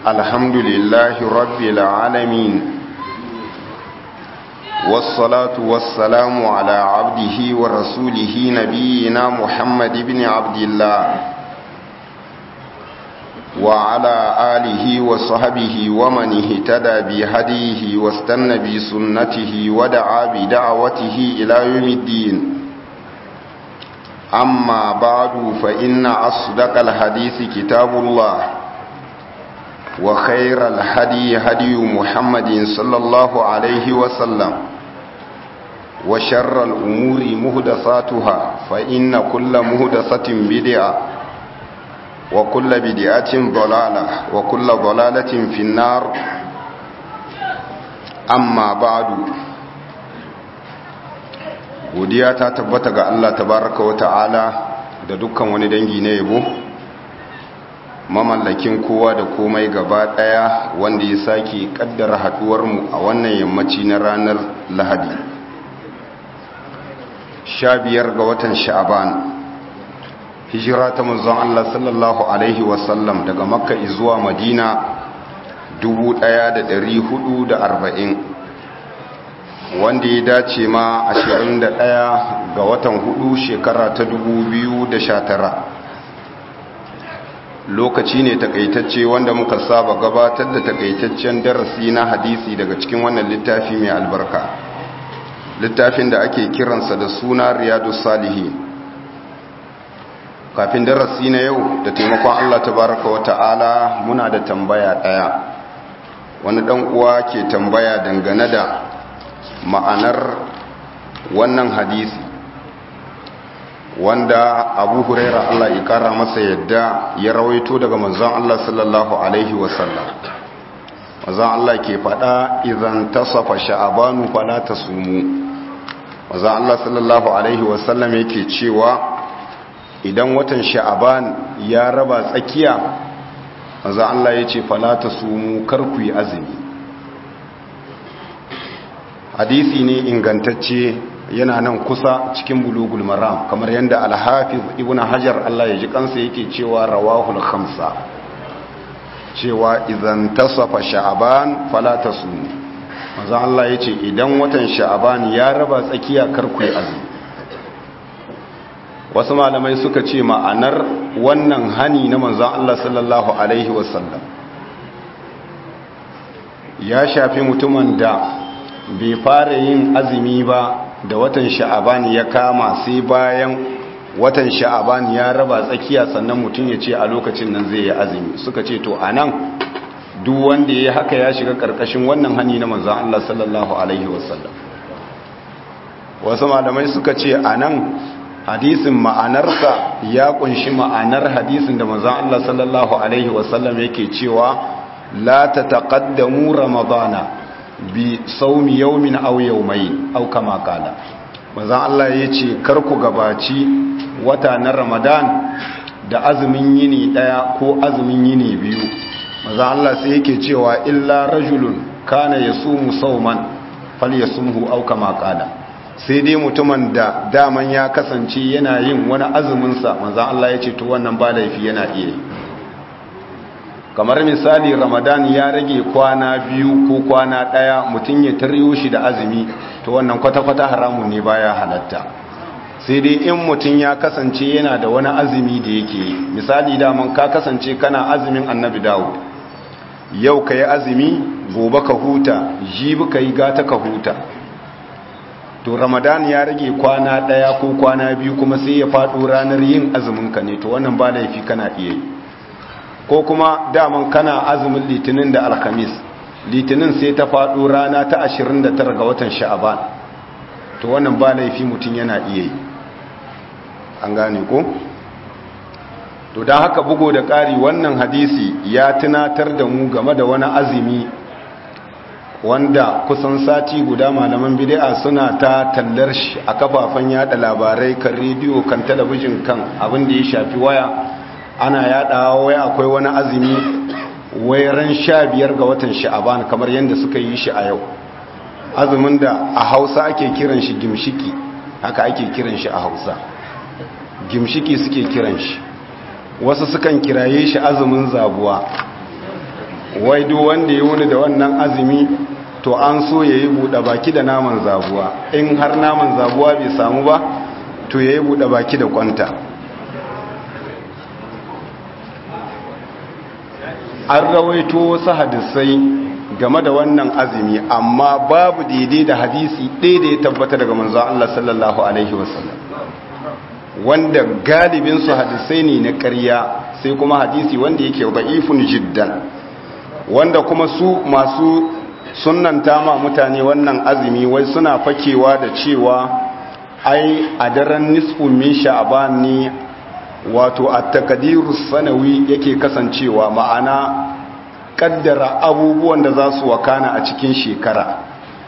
الحمد لله رب العالمين والصلاة والسلام على عبده ورسوله نبينا محمد بن عبد الله وعلى آله وصحبه ومن اهتدى بهديه واستنى بسنته ودعا بدعوته إلى يوم الدين أما بعد فإن أصدق الحديث كتاب الله وخير الهدي هدي محمد صلى الله عليه وسلم وشر الأمور مهدساتها فإن كل مهدسة بدعة وكل بدعة ضلالة وكل ضلالة في النار أما بعد godiya ta tabbata ga Allah tabaraka wa ta'ala da dukkan wani dangi na yabo mamallakin kowa da komai gaba daya wanda ya sake kaddara haduwar mu a wannan yammaci na ranar Lahadi 15 ga watan Sha'ban hijira ta manzon Allah sallallahu alaihi wasallam daga Makka zuwa Madina 1440 wanda ya dace ma 21 ga watan hudu shekara ta 2019 lokaci ne takaitacce wanda muka saba gabatar da takaitaccen darasi na hadisi daga cikin wannan littafi mai albarka littafin da ake kiransa da suna riyadu salihi kafin darasi na yau da taimakon allah tabaraka wa ta'ala muna da tambaya daya wani dan uwa ke tambaya dangane da ma'anar wannan hadisi wanda abu huraira Allah ya kara masa yadda ya rawaito daga manzon Allah sallallahu alaihi wasallam manzon Allah ke fada idan tasafa sha'abanu fala tasumu manzon Allah sallallahu alaihi wasallam yake cewa idan watan sha'aban ya raba tsakiya manzon Allah yace fala tasumu kar ku yi azumi hadisi ne ingantacce yana nan kusa cikin bulugul maram kamar yadda alhafiz ibn hajar Allah ya ji kansa yake cewa rawahul khamsa cewa idan tasafa sha'aban fala tasum manzo Allah yace idan watan sha'aban ya raba tsakiya karku azumi wasu malamai suka ce ma'anar wannan hani na manzon Allah sallallahu alaihi wasallam ya shafi mutumin da bai fara yin azumi ba da watan sha'aban ya kama sai bayan watan sha'aban ya raba tsakiya sannan mutum ya ce a lokacin nan zai yi azumi suka ce to a nan duk wanda ya haka ya shiga karkashin wannan hani na manzan Allah sallallahu Alaihi wasallam wasu malamai suka ce a nan hadisin ma'anarsa ya kunshi ma'anar hadisin da manzan Allah sallallahu Alaihi wasallam yake cewa la ta taƙaddamu ramadana bi saumi yaumin aw yaumain aw kama kala manzon Allah yace kar ku gabaci wata na Ramadan da azumin yini daya ko azumin yini biyu manzon Allah sai yake cewa illa rajulun kana yasumu sauman falyasumhu aw kama kala sai dai mutumin da daman ya kasance yana yin wani azumin sa manzon Allah yace to wannan ba laifi yana iya yi kamar misali ramadan ya rage kwana biyu ko kwana ɗaya mutum ya taryo shi da azumi to wannan kwata-kwata haramun ne baya halatta sai dai in mutum ya kasance yana da wani azumi da yake yi misali daman ka kasance kana azumin annabi dawo yau ka yi azumi gobe ka huta jibi ka yi gata ka huta to ramadan ya rage kwana ɗaya ko kwana biyu kuma sai ya faɗo ranar yin azuminka ne to wannan ba laifi kana iya yi ko kuma daman kana azumin litinin da alhamis litinin sai ta faɗo rana ta 29 ga watan sha'aban to wannan ba laifi mutum yana iya yi an gane ko to don haka bugo da ƙari wannan hadisi ya tunatar da mu game da wani azumi wanda kusan sati guda malaman bid'a suna ta tallar shi a kafafen yada labarai kan rediyo kan talabijin kan abin da ya shafi waya ana yadawa wai akwai wani azumi wai ran sha biyar ga watan sha'aban kamar yadda suka yi shi a yau azumin da a hausa ake kiran shi gimshiki haka ake kiran shi a hausa gimshiki suke kiran shi wasu sukan kiraye shi azumin zabuwa wai duk wanda ya wuni da wannan azumi to an so ya yi buɗe baki da naman zabuwa in har naman zabuwa bai samu ba to ya yi buɗe baki da kwanta an rawaito wasu hadisai game da wannan azumi amma babu daidai da hadisi ɗaya da ya tabbata daga manzo Allah sallallahu alaihi wasallam wanda galibin su hadisai ne na ƙarya sai kuma hadisi wanda yake da'ifun jiddan wanda kuma su masu sunnanta ma mutane wannan azumi wai suna fakewa da cewa ai a daren nisfu min sha'ban ne wato at-taqdiru sanawi yake kasancewa ma'ana kaddara abubuwan da za su wakana a cikin shekara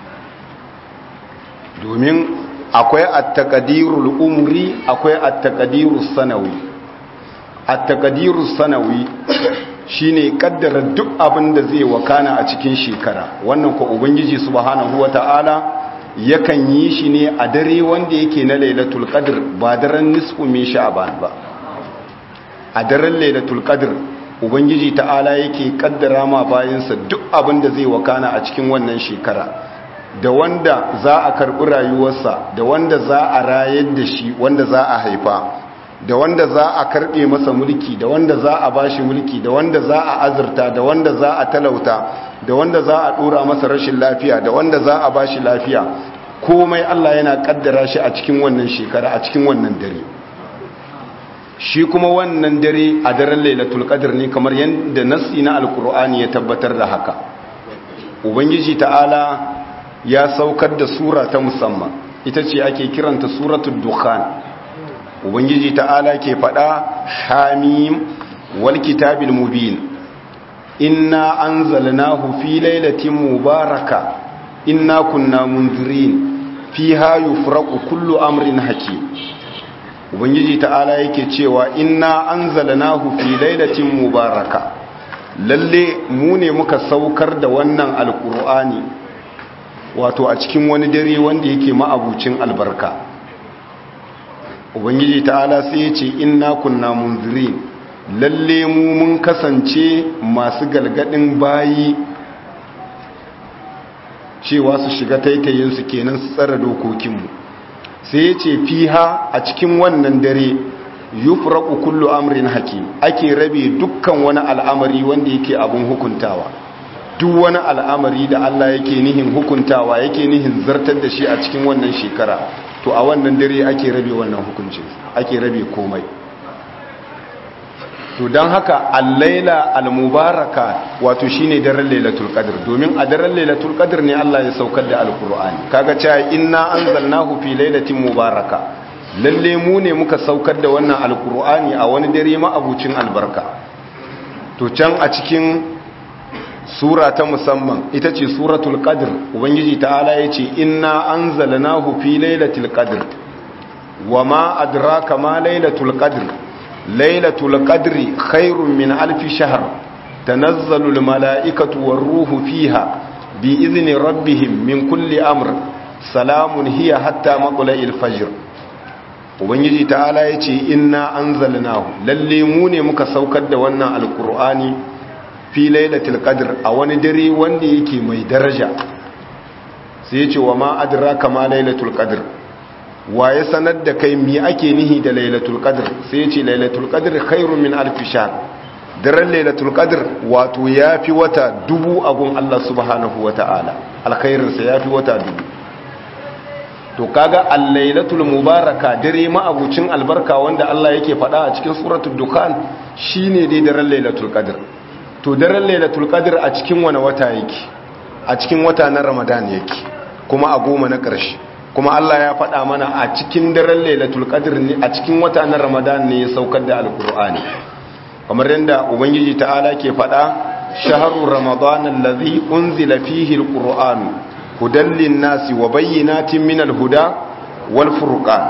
domin akwai at-taqdirul umri akwai at-taqdirus sanawi at-taqdirus sanawi shine kaddara duk abin da zai wakana a cikin shekara wannan ko ubangiji subhanahu wata'ala yakan yi shi ne a dare wanda yake na lailatul qadr ba daren nisfu min sha'ban ba a daren lailatul qadr ubangiji ta'ala yake kaddara ma bayansa duk abin da zai wakana a cikin wannan shekara da wanda za a karɓi rayuwarsa da wanda za a rayar da shi wanda za a haifa da wanda za a karɓe masa mulki da wanda za a bashi mulki da wanda za a azurta da wanda za a talauta da wanda za a ɗora masa rashin lafiya da wanda za a bashi lafiya komai Allah yana kaddara shi a cikin wannan shekara a cikin wannan dare shi kuma wannan dare a daren lailatul qadr ne kamar yadda nassi na alkur'ani ya tabbatar da haka ubangiji ta'ala ya saukar da sura ta musamman ita ce ake kiranta suratul dukhan ubangiji ta'ala ke fada hamim wal kitabil mubin inna anzalnahu fi lailatin mubaraka inna kunna munzirin fiha yufraqu kullu amrin hakim ubangiji ta'ala yake cewa inna anzalnahu fi lailatin mubaraka lalle mu ne muka saukar da wannan alqur'ani wato a cikin wani dare wanda yake ma'abucin albarka ubangiji ta'ala sai ya ce inna kunna munzirin lalle mu mun kasance masu galgadin bayi cewa su shiga taitayinsu kenan su tsara dokokinmu sai ya ce fiha a cikin wannan dare yufraqu kullu amrin hakim ake rabe dukkan wani al'amari wanda yake abun hukuntawa duk wani al'amari da Allah yake nihin hukuntawa yake nihin zartar da shi a cikin wannan shekara to a wannan dare ake rabe wannan hukuncin ake rabe komai to don haka al-laila al-mubaraka wato shine daren lailatul qadr domin a daren lailatul qadr ne Allah ya saukar da alqur'ani kaga cewa inna anzalnahu fi lailatin mubaraka lalle mu ne muka saukar da wannan alqur'ani a wani dare ma abucin albarka to can a cikin sura ta musamman ita ce suratul qadr ubangiji ta'ala yace inna anzalnahu fi lailatul qadr wama adraka ma lailatul qadr lailatul qadri khairun min alfi shahr tanazzalu al mala'ikatu war ruhu fiha bi izni rabbihim min kulli amr salamun hiya hatta matla'il fajr ubangiji ta'ala yace inna anzalnahu lalle mu ne muka saukar da wannan alqur'ani fi lailatul qadr a wani dare wanda yake mai daraja sai yace wa ma adraka ma lailatul qadr wa ya sanar da kai mi ake nihi da lailatul qadr sai yace lailatul qadr khairun min alf shahr daren lailatul qadr wato yafi wata dubu agun Allah subhanahu wataala alkhairin sa yafi wata dubu to kaga al-lailatul mubaraka dare ma abucin albarka wanda Allah yake faɗa a cikin suratul dukhan shine dai daren lailatul qadr to daren lailatul qadr a cikin wani wata yake a cikin wata na ramadan yake kuma a goma na ƙarshe kuma Allah ya faɗa mana a cikin daren lailatul qadr ne a cikin wata na ramadan ne ya saukar da alqur'ani kamar yadda ubangiji ta'ala ke faɗa shahru ramadan allazi unzila fihi alqur'an hudan lin-nasi wa bayyinatin minal huda wal furqan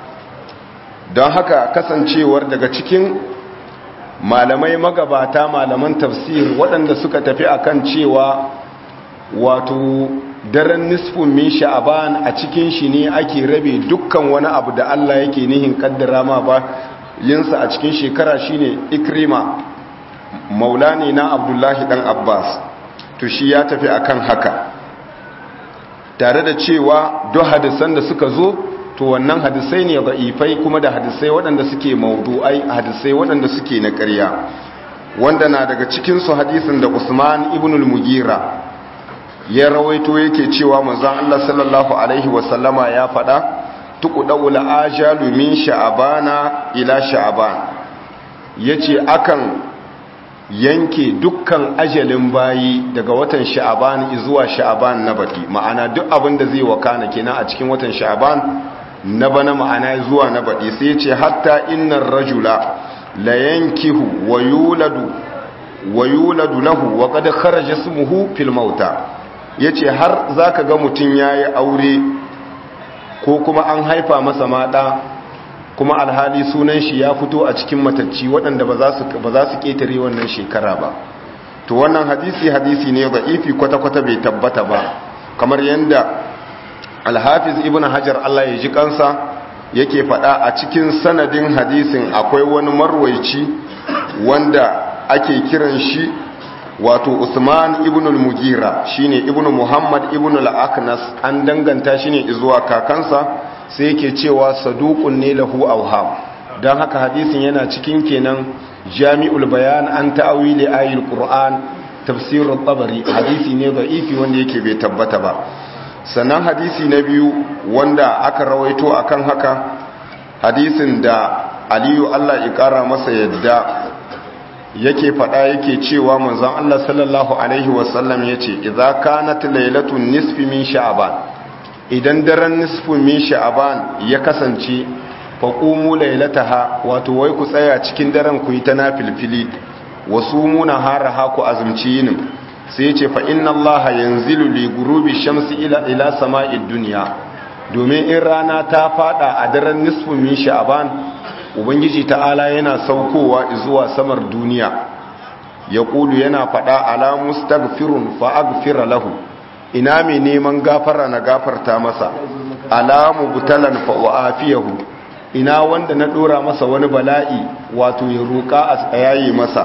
don haka kasancewar daga cikin malamai magabata malaman tafsir waɗanda suka tafi akan cewa wato daren nisfin min sha'aban a cikin shi ne ake rabe dukkan wani abu da Allah yake nihin kaddara ma ba yinsa a cikin shekara shine ikrima maula ne na abdullahi dan abbas to shi ya tafi akan haka tare da cewa duk hadisan da suka zo to wannan hadisai ne da'ifai kuma da hadisai waɗanda suke maudu'ai hadisai waɗanda suke na ƙarya wanda na daga cikinsu hadisin da usman ibn al-mugira ya rawaito yake cewa manzon Allah sallallahu alaihi wasallama ya faɗa tuqda'ul ajalu min sha'abana ila sha'aban yace akan yanke dukkan ajalin bayi daga watan sha'aban zuwa sha'aban na baki ma'ana duk abin da zai wakana kenan a cikin watan sha'aban na bana ma'ana zuwa na baki sai yace hatta innar rajula la yankihu wa yuladu wa yuladu lahu wa qad kharaja ismuhu fil mauta yace har zaka ga mutun yayi aure ko kuma an haifa masa mata kuma alhali sunan shi ya fito a cikin matacci waɗanda ba za su ba za su ketare wannan shekara ba to wannan hadisi hadisi ne da'ifi kwata-kwata bai tabbata ba kamar yanda alhafiz ibn hajar Allah ya ji kansa yake faɗa a cikin sanadin hadisin akwai wani marwaici wanda ake kiran shi wato Usman ibn al-Mugira shine ibn Muhammad ibn al-Aknas an danganta shi ne zuwa kakansa sai yake cewa saduqun ne lahu awham dan haka hadisin yana cikin kenan Jami'ul Bayan an ta'awili ayatul Qur'an tafsir at-Tabari hadisi ne da'ifi wanda yake bai tabbata ba sannan hadisi na biyu wanda aka rawaito akan haka hadisin da aliyu Allah ya kara masa yadda yake fada yake cewa manzon Allah sallallahu alaihi wasallam yace idza kanat lailatun nisfi min sha'ban idan daren nisfu min sha'ban ya kasance faqumu lailataha wato wai ku tsaya cikin daren ku yi ta nafilfili wasumuna haraha ku azumci yinin sai ce fa inna Allah yanzilu li gurubi shamsi ila ila sama'id dunya domin in rana ta fada a daren nisfu min sha'ban ubangiji ta'ala yana saukowa zuwa samar duniya ya kulu yana fada ala mustaghfirun fa aghfira lahu ina mai neman gafara na gafarta masa ala mubtalan fa uafiyahu ina wanda na dora masa wani bala'i wato ya roka a tsayaye masa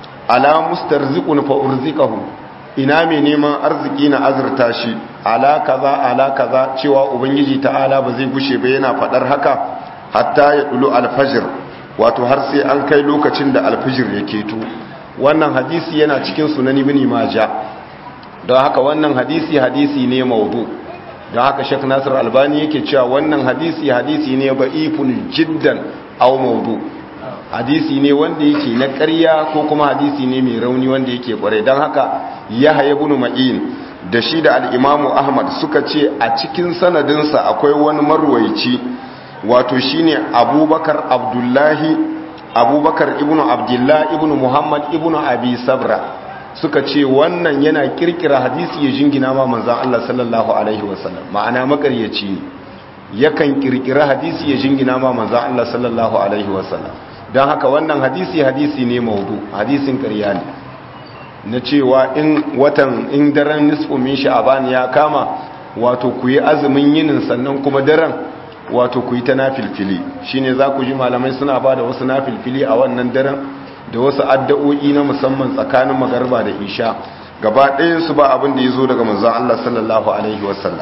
ala mustarziqun fa urzikahu ina mai neman arziki na azurta shi ala kaza ala kaza cewa ubangiji ta'ala ba zai gushe ba yana fadar haka hatta ya dulu alfajir wato har sai an kai lokacin da alfajir ya keto wannan hadisi yana cikin sunan ibn majah don haka wannan hadisi hadisi ne maudu don haka shek nasir albani yake cewa wannan hadisi hadisi ne ba'ifun jiddan aw maudu hadisi ne wanda yake na ƙarya ko kuma hadisi ne mai rauni wanda yake ƙware don haka ya haye bunu ma'in da shi da al'imamu ahmad suka ce a cikin sanadinsa akwai wani marwaici wato shine abubakar abdullahi abubakar ibnu abdullahi ibnu muhammad ibnu abi sabra suka ce wannan yana kirkira hadisi ya jingina ma manzan allah sallallahu alaihi wasallam ma'ana makaryaci ne yakan kirkira hadisi ya jingina ma manzan allah sallallahu alaihi wasallam don haka wannan hadisi hadisi ne maudu hadisin ƙarya ne na cewa in watan in daren nisfu min sha'aban ya kama wato ku yi azumin yinin sannan kuma daren wato ku yi ta nafilfili shine za ku ji malamai suna ba da wasu nafilfili a wannan daren da wasu addu'o'i na musamman tsakanin magarba da isha gaba ɗayansu ba abin da ya zo daga manzon Allah sallallahu alaihi wasallam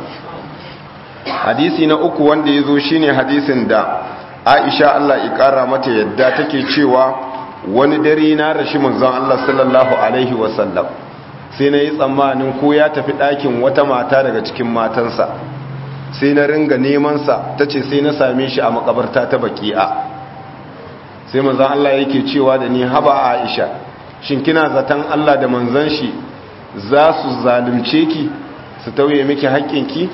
hadisi na uku wanda ya zo shine hadisin da aisha Allah ƙara mata yadda take cewa wani dare na rashi manzon Allah sallallahu alaihi wasallam sai na yi tsammanin ko ya tafi ɗakin wata mata daga cikin matansa sai na ringa nemansa ta ce sai na same shi a makabarta ta baki'a sai manzon Allah yake cewa da ni haba aisha shin kina zaton Allah da manzon shi za su zalunce ki su tauye miki haƙƙinki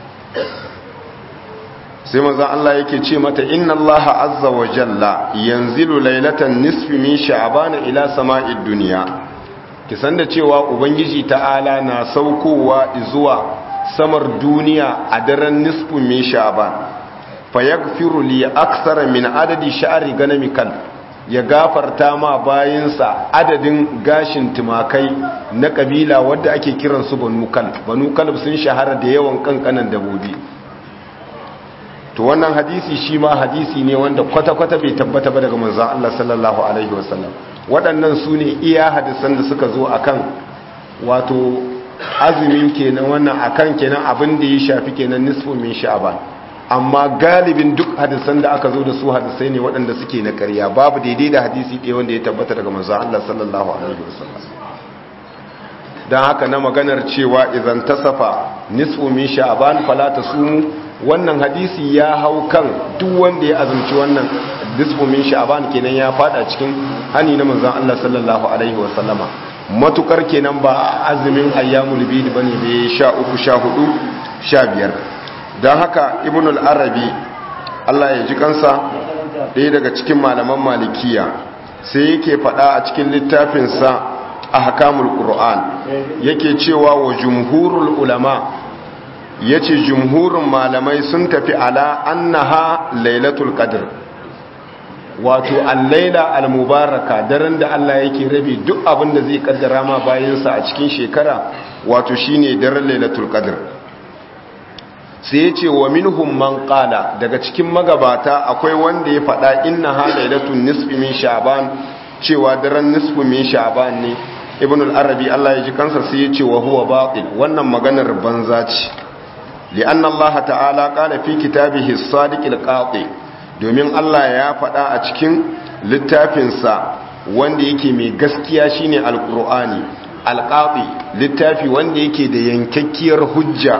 sai manzon Allah yake ce mata inna Allah azza wa jalla yanzilu lailatan nisfi min sha'ban ila sama'id dunya ki san da cewa ubangiji ta'ala na saukowa zuwa samar duniya a daren nisfu min sha'ban fa yaghfiru li akthara min adadi sha'ri ganami kal ya gafarta ma bayinsa adadin gashin tumakai na kabila wadda ake kiransu banu kal banu kal sun shahara da yawan kankanan dabobi to wannan hadisi shi ma hadisi ne wanda kwata-kwata bai tabbata ba daga manzon Allah sallallahu alaihi wasallam waɗannan su ne iya hadisan da suka zo akan wato azumin kenan wannan akan kenan abin da ya shafi kenan nisfu min sha'ban amma galibin duk hadisan da aka zo da su hadisai ne waɗanda suke na ƙarya babu daidai da hadisi ɗaya wanda ya tabbata daga manzon Allah sallallahu alaihi wasallam dan haka na maganar cewa idan tasafa nisfu min sha'ban fala tasumu wannan hadisi ya hau kan duk wanda ya azumci wannan nisfu min sha'ban kenan ya fada cikin hani na manzon Allah sallallahu alaihi wasallama matukar kenan ba azumin ayyamul bid bane bai sha uku sha hudu sha biyar don haka ibn al-arabi Allah ya ji kansa ɗaya daga cikin malaman malikiya sai yake faɗa a cikin littafinsa a hakamul ƙur'an yake cewa wa jumhurul ulama ya ce jumhurin malamai sun tafi ala annaha lailatul qadr wato al-laila al-mubaraka daren da Allah yake rabe duk abin da zai kaddara ma bayansa a cikin shekara wato shine daren lailatul qadr sai ya ce wa minhum man qala daga cikin magabata akwai wanda ya faɗa inna ha lailatul nisfi min sha'ban cewa daren nisfi min sha'ban ne ibn al-arabi Allah ya ji kansa sai ya ce wa huwa batil wannan maganar banza ce li'anna Allah ta'ala qala fi kitabihi as-sadiq al-qati domin Allah ya faɗa a cikin littafinsa wanda yake mai gaskiya shine al-qur'ani al-qati littafi wanda yake da yankakkiyar hujja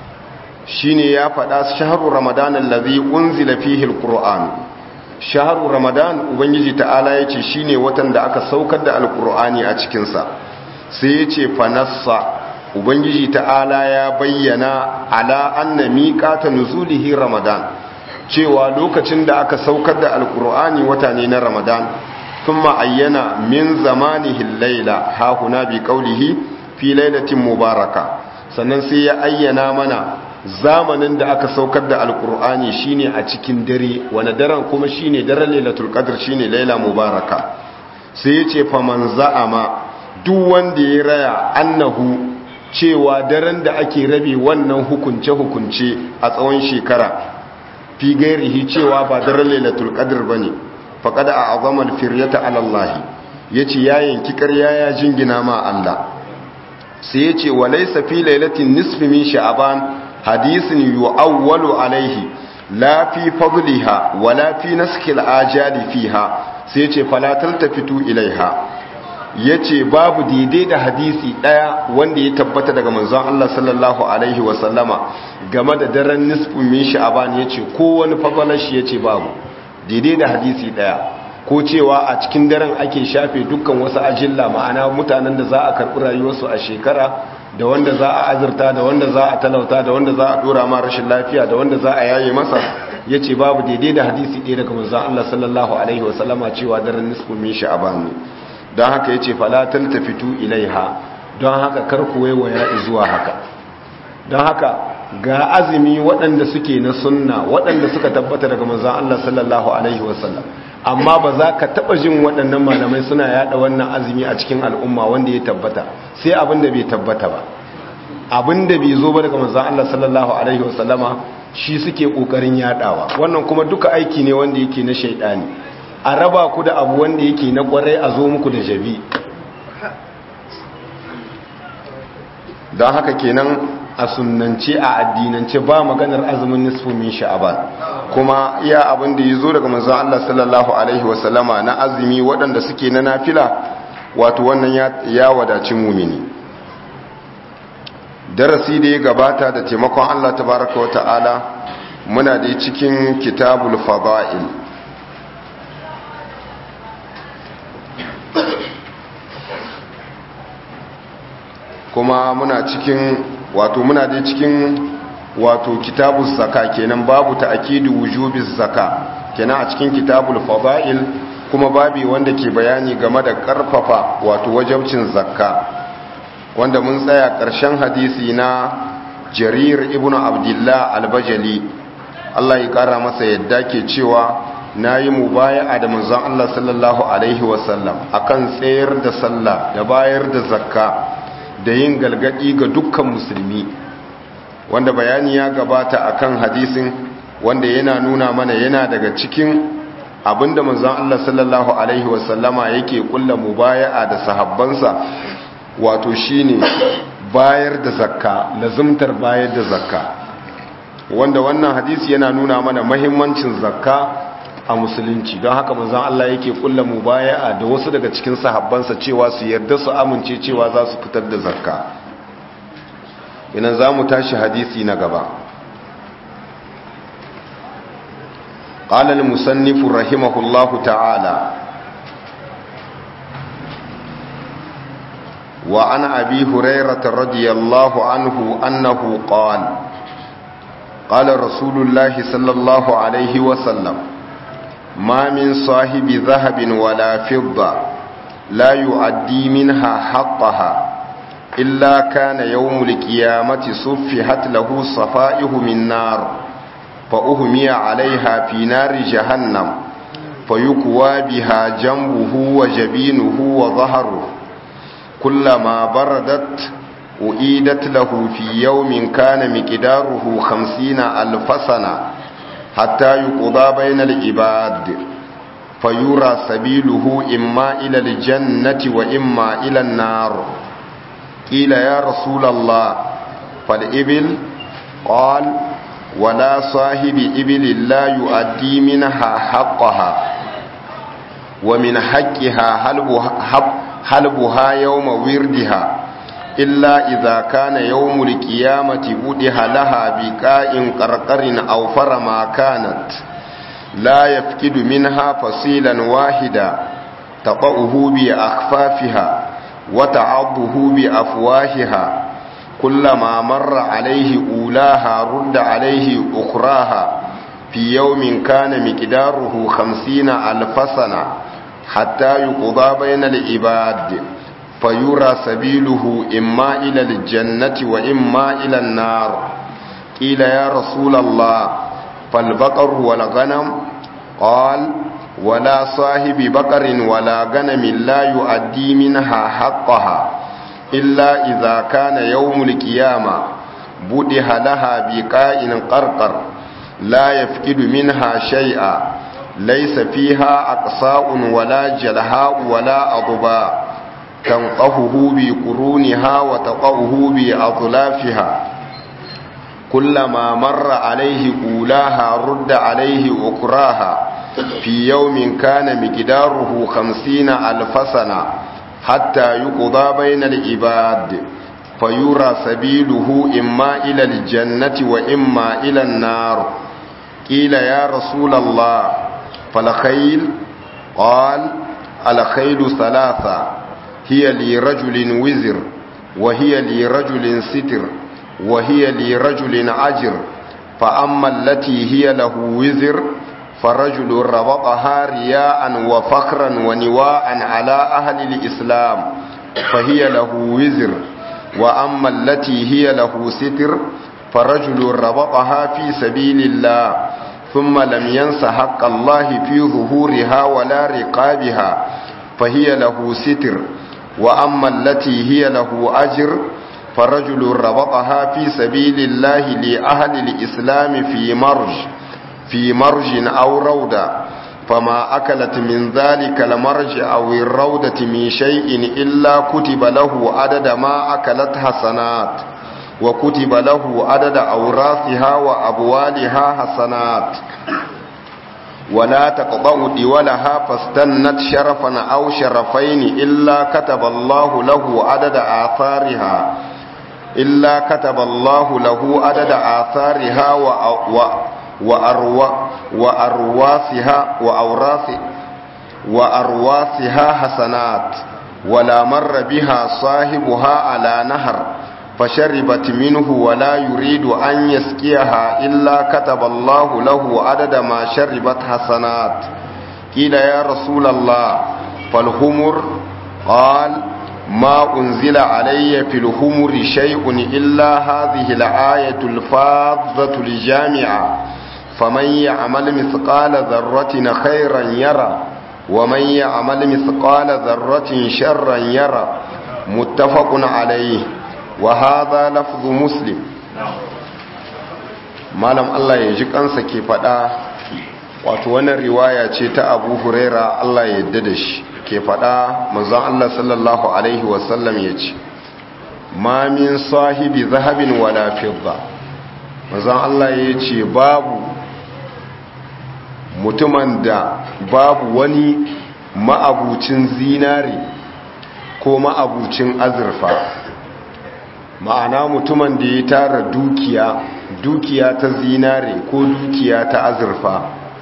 shine ya faɗa shahru ramadan allazi unzila fihi al-qur'an shahru ramadan ubangiji ta'ala yace shine watan da aka saukar da al-qur'ani a cikin sa sai yace fanassa ubangiji ta'ala ya bayyana ala anna miqata nuzulihi ramadan cewa lokacin da aka saukar da alkur'ani wata ne na ramadan thumma ayyana min zamanihi al-laila ha huna bi qawlihi fi lailatin mubaraka sannan sai ya ayyana mana zamanin da aka saukar da alkur'ani shine a cikin dare wani daren kuma shine daren lailatul qadr shine laila mubaraka sai ya ce faman za'ama duk wanda ya raya annahu cewa daren da ake rabe wannan hukunce-hukunce a tsawon shekara fi gairihi cewa ba daren lailatul qadr bane faqad a'zama al-firyata 'ala Allah yace ya yanki ƙarya ya jingina ma Allah sai yace walaysa fi lailatin nisfi min sha'ban hadisin yu'awwalu alayhi la fi fadliha wala fi naskil ajali fiha sai yace fala taltafitu ilaiha ya ce babu daidai da hadisi ɗaya wanda ya tabbata daga manzon Allah sallallahu Alaihi wasallama game da daren nisfin min sha'aban ya ce kowane fagwalashi ya ce babu daidai da hadisi ɗaya ko cewa a cikin daren ake shafe dukkan wasu ajilla ma'ana mutanen da za a karɓi rayuwarsu a shekara da wanda za a azurta da wanda za a talauta da wanda za a ɗora ma rashin lafiya da wanda za a yaye masa ya ce babu daidai da hadisi ɗaya daga manzon Allah sallallahu Alaihi wasallama cewa daren nisfin min sha'aban ne don haka ya ce falatal tafitu ilaiha don haka karku waiwaya zuwa haka don haka ga azumi waɗanda suke na sunna waɗanda suka tabbata daga manzan Allah sallallahu alaihi wasallam amma ba za ka taɓa jin waɗannan malamai suna yaɗa wannan azumi a cikin al'umma wanda ya tabbata sai abin da bai tabbata ba abin da bai zo ba daga manzan Allah sallallahu alaihi wasallama shi suke ƙoƙarin yaɗawa wannan kuma duka aiki ne wanda yake na shaiɗani a raba ku da abu wanda yake na kwarai a zo muku da jabi don haka kenan a sunance a addinance ba maganar azumin nisfu min sha'aban kuma iya abin da ya zo daga manzon Allah sallallahu alaihi wasallama na azumi waɗanda suke na nafila wato wannan ya wadaci mumini darasi da ya gabata da taimakon Allah tabaraka wa ta'ala muna da cikin kitabul fada'il kuma muna cikin wato muna dai cikin wato kitabul zaka kenan babu ta'kidu wujubiz zaka kenan a cikin kitabul fadail kuma babi wanda ke bayani game da karfafa wato wajibcin zakka wanda mun tsaya ƙarshen hadisi na jarir ibnu abdullah al-bajali Allah ya kara masa yadda ke cewa nayi mubaya'a da manzon Allah sallallahu alaihi wasallam akan tsayar da sallah da bayar da zakka da yin galgadi ga dukkan musulmi wanda bayani ya gabata akan hadisin wanda yana nuna mana yana daga cikin abinda manzon Allah sallallahu alaihi wasallama yake kulla mubaya'a da sahabbansa wato shine bayar da zakka lazumtar bayar da zakka wanda wannan hadisi yana nuna mana mahimmancin zakka a musulunci don haka manzon Allah yake kulla mubaya'a da wasu daga cikin sahabbansa cewa su yarda su amince cewa za su fitar da zakka ina za mu tashi hadisi na gaba قال المصنف رحمه الله تعالى وعن أبي هريرة رضي الله عنه أنه قال قال رسول الله صلى الله عليه وسلم ما من صاحب ذهب ولا فضة لا يؤدي منها حقها إلا كان يوم القيامة صفحت له صفائه من نار فأهمي عليها في نار جهنم فيكوى بها جنبه وجبينه وظهره كلما بردت أعيدت له في يوم كان مقداره خمسين ألف سنة حتى يقضى بين العباد فيرى سبيله إما إلى الجنة وإما إلى النار قيل يا رسول الله فالإبل قال ولا صاحب إبل لا يؤدي منها حقها ومن حقها حلبها يوم وردها إلا إذا كان يوم القيامة بدها لها بكاء قرقر أو فرما كانت لا يفقد منها فصيلا واحدا تقعه بأخفافها وتعضه بأفواهها كلما مر عليه أولاها رد عليه أخراها في يوم كان مقداره خمسين ألف سنة حتى يقضى بين العباد فيرى سبيله إما إلى الجنة وإما إلى النار قيل يا رسول الله فالبقر والغنم قال ولا صاحب بقر ولا غنم لا يؤدي منها حقها إلا إذا كان يوم القيامة بدها لها بقاء قرقر لا يفقد منها شيئا ليس فيها أقصاء ولا جلهاء ولا أضباء تنقهه بقرونها وتقوه بأظلافها كلما مر عليه أولاها رد عليه أكراها في يوم كان مقداره خمسين ألف سنة حتى يقضى بين العباد فيرى سبيله إما إلى الجنة وإما إلى النار قيل يا رسول الله فالخيل قال الخيل ثلاثة هي لرجل وزر وهي لرجل ستر وهي لرجل عجر فأما التي هي له وزر فرجل ربطها رياء وفخرا ونواء على أهل الإسلام فهي له وزر وأما التي هي له ستر فرجل ربطها في سبيل الله ثم لم ينس حق الله في ظهورها ولا رقابها فهي له ستر وأما التي هي له أجر فرجل ربطها في سبيل الله لأهل الإسلام في مرج في مرج أو روضة فما أكلت من ذلك المرج أو الروضة من شيء إلا كتب له عدد ما أكلت حسنات وكتب له عدد أوراثها وأبوالها حسنات ولا تقضوا دولها فاستنت شرفا أو شرفين إلا كتب الله له عدد آثارها إلا كتب الله له عدد آثارها و... و... وأروا... وأرواثها وأوراث وأرواثها حسنات ولا مر بها صاحبها على نهر فشربت منه ولا يريد أن يسقيها إلا كتب الله له عدد ما شربت حسنات قيل يا رسول الله فالهمر قال ما أنزل علي في الهمر شيء إلا هذه الآية الفاظة الجامعة فمن يعمل مثقال ذرة خيرا يرى ومن يعمل مثقال ذرة شرا يرى متفق عليه وهذا لفظ مسلم malam Allah ya ji kansa ke fada wato wannan riwaya ce ta abu huraira Allah ya yadda da shi ke fada manzon Allah sallallahu alaihi wasallam ya ce ma min sahibi zahabin wala fidda manzon Allah ya ce babu mutumin da babu wani ma'abucin zinare ko ma'abucin azurfa ma'ana mutumin da ya tara dukiya dukiya ta zinare ko dukiya ta azurfa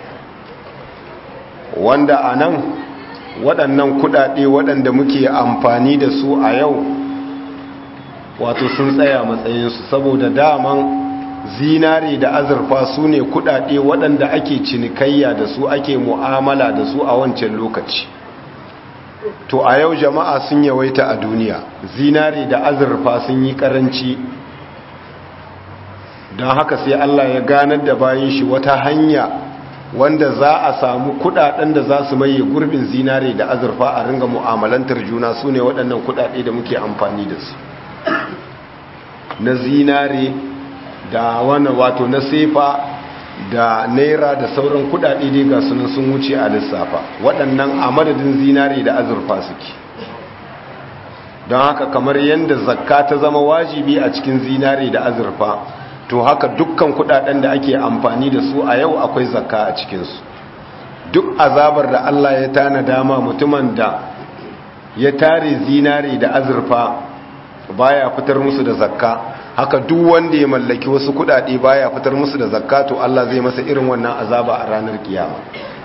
wanda a nan waɗannan kuɗaɗe waɗanda muke amfani da su a yau wato sun tsaya matsayinsu saboda daman zinare da azurfa su ne kuɗaɗe waɗanda ake cinikayya da su ake mu'amala da su a wancan lokaci to a yau jama'a sun yawaita a duniya zinare da azurfa sun yi ƙaranci don haka sai Allah ya ganar da bayan shi wata hanya wanda za a samu kudaden da za su maye gurbin zinare da azurfa a ringa mu'amalantar juna su ne waɗannan kudade da muke amfani da su na zinare da wani wato na sefa da naira da sauran kudade dai ga sunan sun wuce a lissafa waɗannan a madadin zinare da azurfa suke don haka kamar yadda zakka ta zama wajibi a cikin zinare da azurfa to haka dukkan kudaden da ake amfani da su a yau akwai zakka a cikinsu duk azabar da Allah ya tana dama mutumin da ya tare zinare da azurfa baya fitar musu da zakka haka duk wanda ya mallaki wasu kudade baya fitar musu da zakka to Allah zai masa irin wannan azaba a ranar kiyama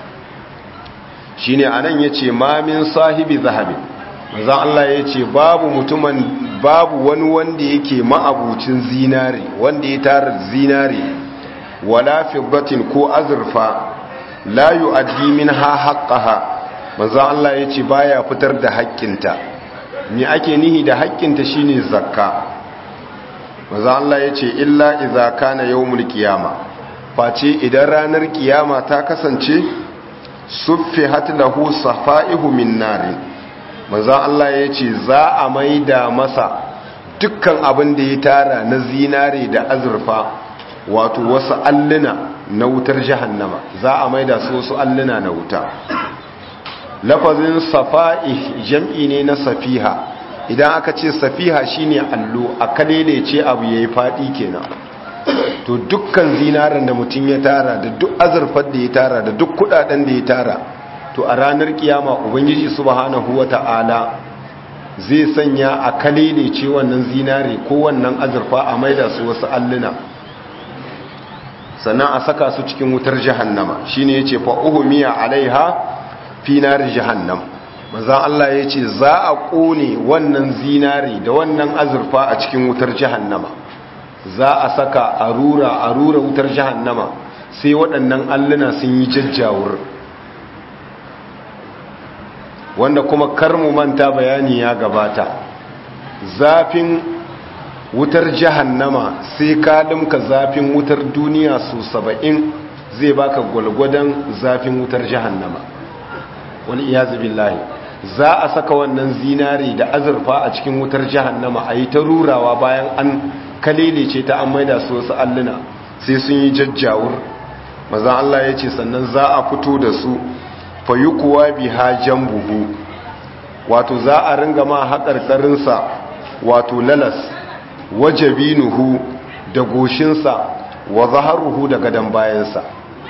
shine anan yace ma min sahibi zahabi manzon Allah yace babu mutumin babu wani wanda yake ma'abucin zinare wanda ya tara zinare wala fiddatin ko azurfa la yu'addi minha haqqaha manzo Allah yace baya fitar da haƙƙinta me ake nihi da haƙƙinta shine zakka manzo Allah yace illa idza kana yawmul qiyama face idan ranar kiyama ta kasance suffihat lahu safaihu min narin manzan Allah ya ce za a maida masa dukkan abin da ya tara na zinare da azurfa wato wasu alluna na wutar jahannama za a maida su wasu alluna na wuta lafazin safa'i jam'i ne na safiha idan aka ce safiha shine allo a kalele ce abu yayi fadi kenan to dukkan zinaren da mutum ya tara da duk azurfar da ya tara da duk kudaden da ya tara to a ranar kiyama ubangiji subhanahu wata'ala zai sanya a kalele ce wannan zinare ko wannan azurfa a maida su wasu alluna sannan a saka su cikin wutar jahannama shine yace fa uhmiya alaiha fi nar jahannam manzon Allah yace za a kone wannan zinare da wannan azurfa a cikin wutar jahannama za a saka a rura a rura wutar jahannama sai waɗannan alluna sun yi jajjawur wanda kuma kar mu manta bayani ya gabata zafin wutar jahannama sai ka dimka zafin wutar duniya su saba'in zai baka gwalgwadon zafin wutar jahannama wani iyazu billahi za a saka wannan zinari da azurfa a cikin wutar jahannama a yi ta rurawa bayan an kalilece ta an maida su wasu alluna sai sun yi jajjawur maza Allah ya ce sannan za a fito da su fayukuwa biha jambuhu wato za a ringa ma haƙarƙarinsa wato lalas wajabinuhu da goshinsa wa zaharuhu da gadon bayansa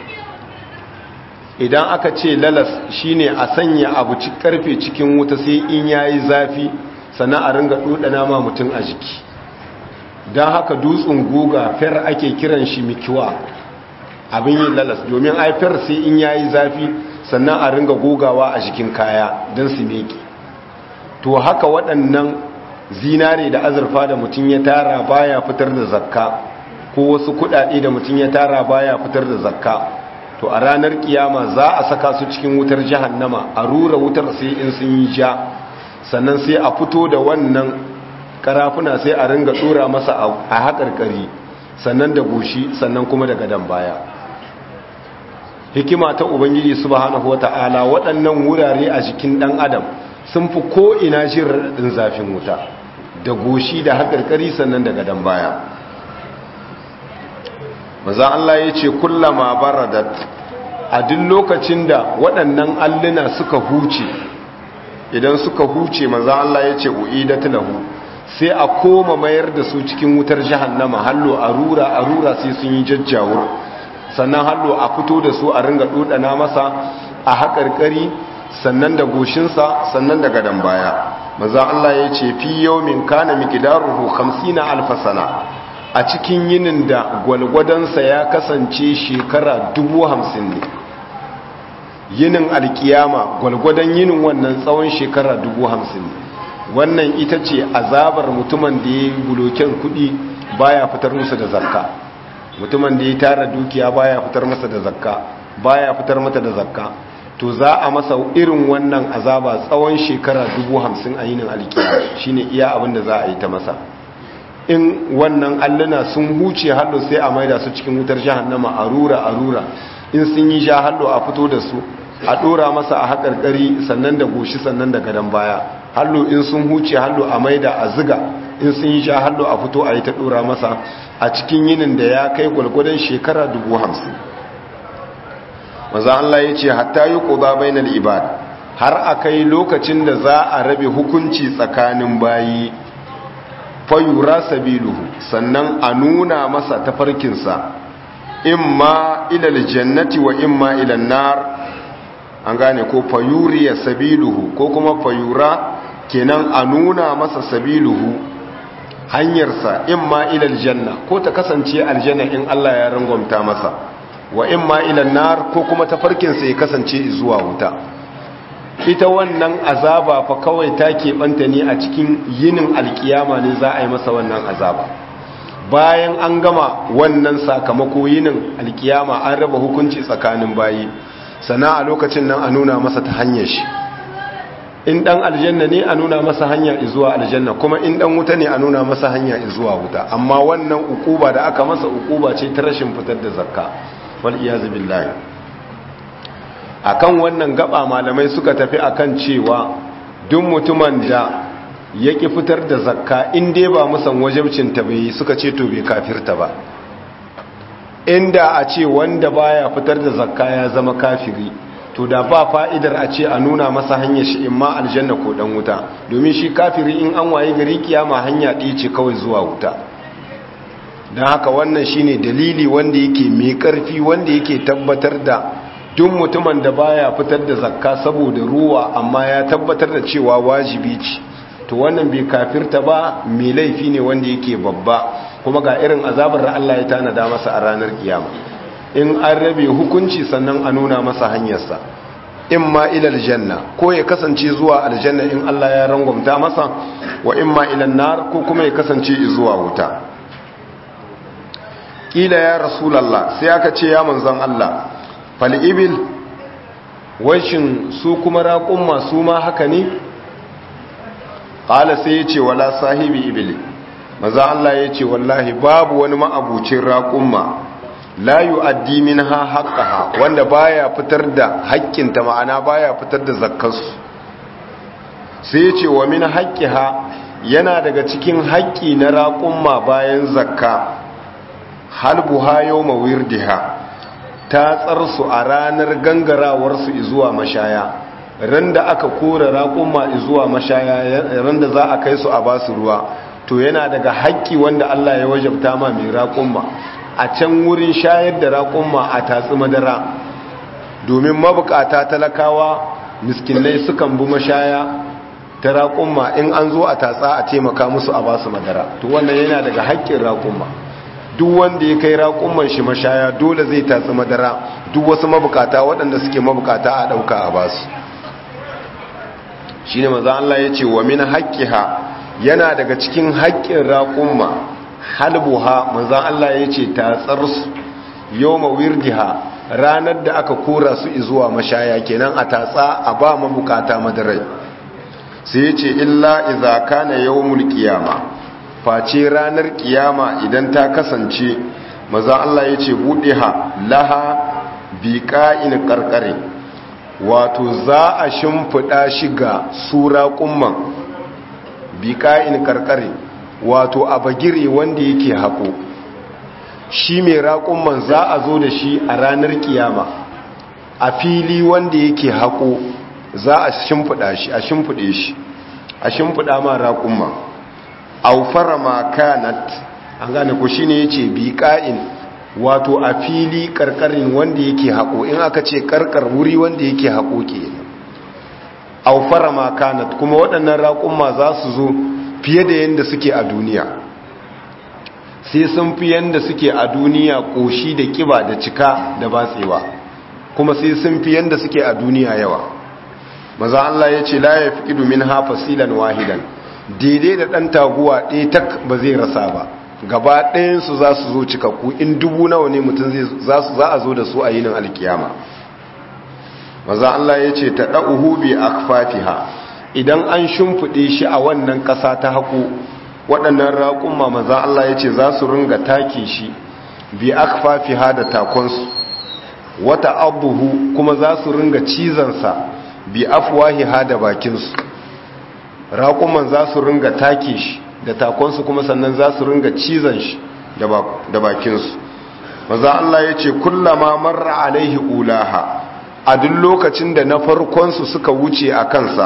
idan aka ce lalas shine a sanya abu ci karfe cikin wuta sai in yayi zafi sannan a ringa dudana ma mutum a jiki don haka dutsen guga fer ake kiran shi mikiwa abin yin lalas domin ai fer sai in yayi zafi sannan a ringa gogawa a jikin kaya don su meki to haka waɗannan zinare da azurfa da mutum ya tara baya fitar da zakka ko wasu kuɗaɗe da mutum ya tara baya fitar da zakka to a ranar kiyama za a saka su cikin wutar jahannama a rura wutar sai in sun yi ja sannan sai a fito da wannan karafuna sai a ringa tsora masa a haƙarƙari sannan da goshi sannan kuma da gadon baya hikima ta ubangiji subhanahu wata'ala waɗannan wurare a jikin ɗan adam sun fi ko ina jin raɗaɗin zafin wuta da goshi da haƙarƙari sannan da gadon baya maza Allah ya ce kullama baradat a duk lokacin da waɗannan alluna suka huce idan suka huce maza Allah ya ce u'idat lahu sai a koma mayar da su cikin wutar jahannama hallo a rura a rura sai sun yi jajjawur sannan hallo a fito da su a ringa dodana masa a haƙarƙari sannan da goshinsa sannan da gadon baya maza Allah ya ce fi yawmin kana miqdaruhu 50 alf sana a cikin yinin da gwalgwadansa ya kasance shekara 50 ne yinin alkiyama gwalgwadon yinin wannan tsawon shekara 50 ne wannan ita ce azabar mutumin da ya buloken kudi baya fitar musu da zakka mutumin da ya tara dukiya baya fitar masa da zakka baya fitar mata da zakka to za a masa irin wannan azaba tsawon shekara dubu hamsin a yinin alkiya shine iya abin da za a yi ta masa in wannan alluna sun huce hallo sai a maida su cikin wutar jahannama a rura a rura in sun yi sha hallo a fito da su a dora masa a haƙarƙari sannan da goshi sannan da gadon baya hallo in sun huce hallo a maida a ziga in sun yi sha hallo a fito a yi ta dora masa a cikin yinin da ya kai gwalgwadon shekara dubu hamsin maza Allah ya ce hatta yi ƙuda bainal ibad har a kai lokacin da za a rabe hukunci tsakanin bayi fayura sabiluhu sannan a nuna masa tafarkinsa imma ilal jannati wa imma ilal nar an gane ko fayuriya sabiluhu ko kuma fayura kenan a nuna masa sabiluhu hanyarsa imma ilal janna ko ta kasance aljanna in Allah ya rangwamta masa wa imma ilal nar ko kuma tafarkinsa ya kasance zuwa wuta ita wannan azaba fa kawai ta keɓanta ne a cikin yinin alkiyama ne za a yi masa wannan azaba bayan an gama wannan sakamako yinin alkiyama an raba hukunci tsakanin bayi sana a lokacin nan a nuna masa ta hanyar shi in dan aljanna ne a nuna masa hanya zuwa aljanna kuma in dan wuta ne a nuna masa hanya zuwa wuta amma wannan ukuba da aka masa ukuba ce ta rashin fitar da zakka wal iyazu billahi akan wannan gaba malamai suka tafi akan cewa duk mutumin da yaki fitar da zakka in dai ba musan wajibcin ta bai suka ce to bai kafirta ba inda a ce wanda baya fitar da zakka ya zama kafiri to da ba fa'idar a ce a nuna masa hanyar shi in ma aljanna ko dan wuta domin shi kafiri in an waye gari kiyama hanya ɗaya ce kawai zuwa wuta don haka wannan shine dalili wanda yake mai ƙarfi wanda yake tabbatar da duk mutumin da baya fitar da zakka saboda ruwa amma ya tabbatar da cewa wajibi ce to wannan bai kafirta ba mai laifi ne wanda yake babba kuma ga irin azabar da Allah ya tanada masa a ranar kiyama in an rabe hukunci sannan a nuna masa hanyarsa in ma ilal janna ko ya kasance zuwa aljanna in Allah ya rangwamta masa wa in ma ilal nar ko kuma ya kasance zuwa wuta kila ya rasulallah sai aka ce ya manzon Allah fal ibil washin su kuma raƙumma su ma haka ne qala sai ya ce wala sahibi ibil maza Allah ya ce wallahi babu wani ma'abucin raƙumma la yu'addi minha haqqaha wanda baya fitar da haƙƙinta ma'ana baya fitar da zakkarsu sai ya ce wa min haqqiha yana daga cikin haƙƙi na raƙumma bayan zakka halbuha yawma wirdiha ta tsarsu a ranar gangarawarsu zuwa mashaya ran da aka kora raƙumma zuwa mashaya ran da za a kai su a basu ruwa to yana daga haƙƙi wanda Allah ya wajabta ma mai raƙumma a can wurin shayar da raƙumma a tatsi madara domin mabukata talakawa miskinai sukan bi mashaya ta raƙumma in an zo a tatsa a taimaka musu a basu madara to wannan yana daga haƙƙin raƙumma duk wanda ya kai raƙumman shi mashaya dole zai tatsi madara duk wasu mabukata waɗanda suke mabukata a ɗauka a basu shi ne maza Allah ya ce wa min haƙƙiha yana daga cikin haƙƙin raƙumma halbuha manzan Allah ya ce tatsarsu yau mawirdiha ranar da aka kora su zuwa mashaya kenan a tatsa a ba mabukata madarai sai ya ce illa iza kana yawmul qiyama face ranar kiyama idan ta kasance manzan Allah ya ce buɗiha laha biqa'in qarqare wato za a shimfiɗa shi ga sura kumman biƙa'in karkare wato a bagire wanda yake haƙo shi mai raƙumman za a zo da shi a ranar kiyama a fili wanda yake haƙo za a shimfiɗa shi a shimfiɗe shi a shimfiɗa ma raƙumma aufara ma kanat an gane ku shine yace biqa'in wato a fili karkarin wanda yake haƙo in aka ce karkar wuri wanda yake haƙo kenan aufara ma kanat kuma waɗannan raƙumma za su zo fiye da yadda suke a duniya sai sun fi yadda suke a duniya ƙoshi da ƙiba da cika da batsewa kuma sai sun fi yadda suke a duniya yawa maza Allah ya ce la ya fi ƙidu min hafa silan wahidan daidai da ɗan taguwa ɗaya tak ba zai rasa ba gaba ɗayansu za su zo cikakku in dubu nawa ne mutum za a zo da su a yinin alkiyama maza Allah ya ce ta ɗa'uhu bi akfatiha idan an shimfiɗe shi a wannan ƙasa ta haƙo waɗannan raƙumma maza Allah ya ce za su ringa take shi bi akfafiha da takonsu wata abuhu kuma za su ringa cizansa bi afwahiha da bakinsu raƙuman za su ringa take shi da takonsu kuma sannan za su ringa cizon shi da bakinsu maza Allah ya ce kullama marra alaihi ulaha a duk lokacin da na farkonsu suka wuce a kansa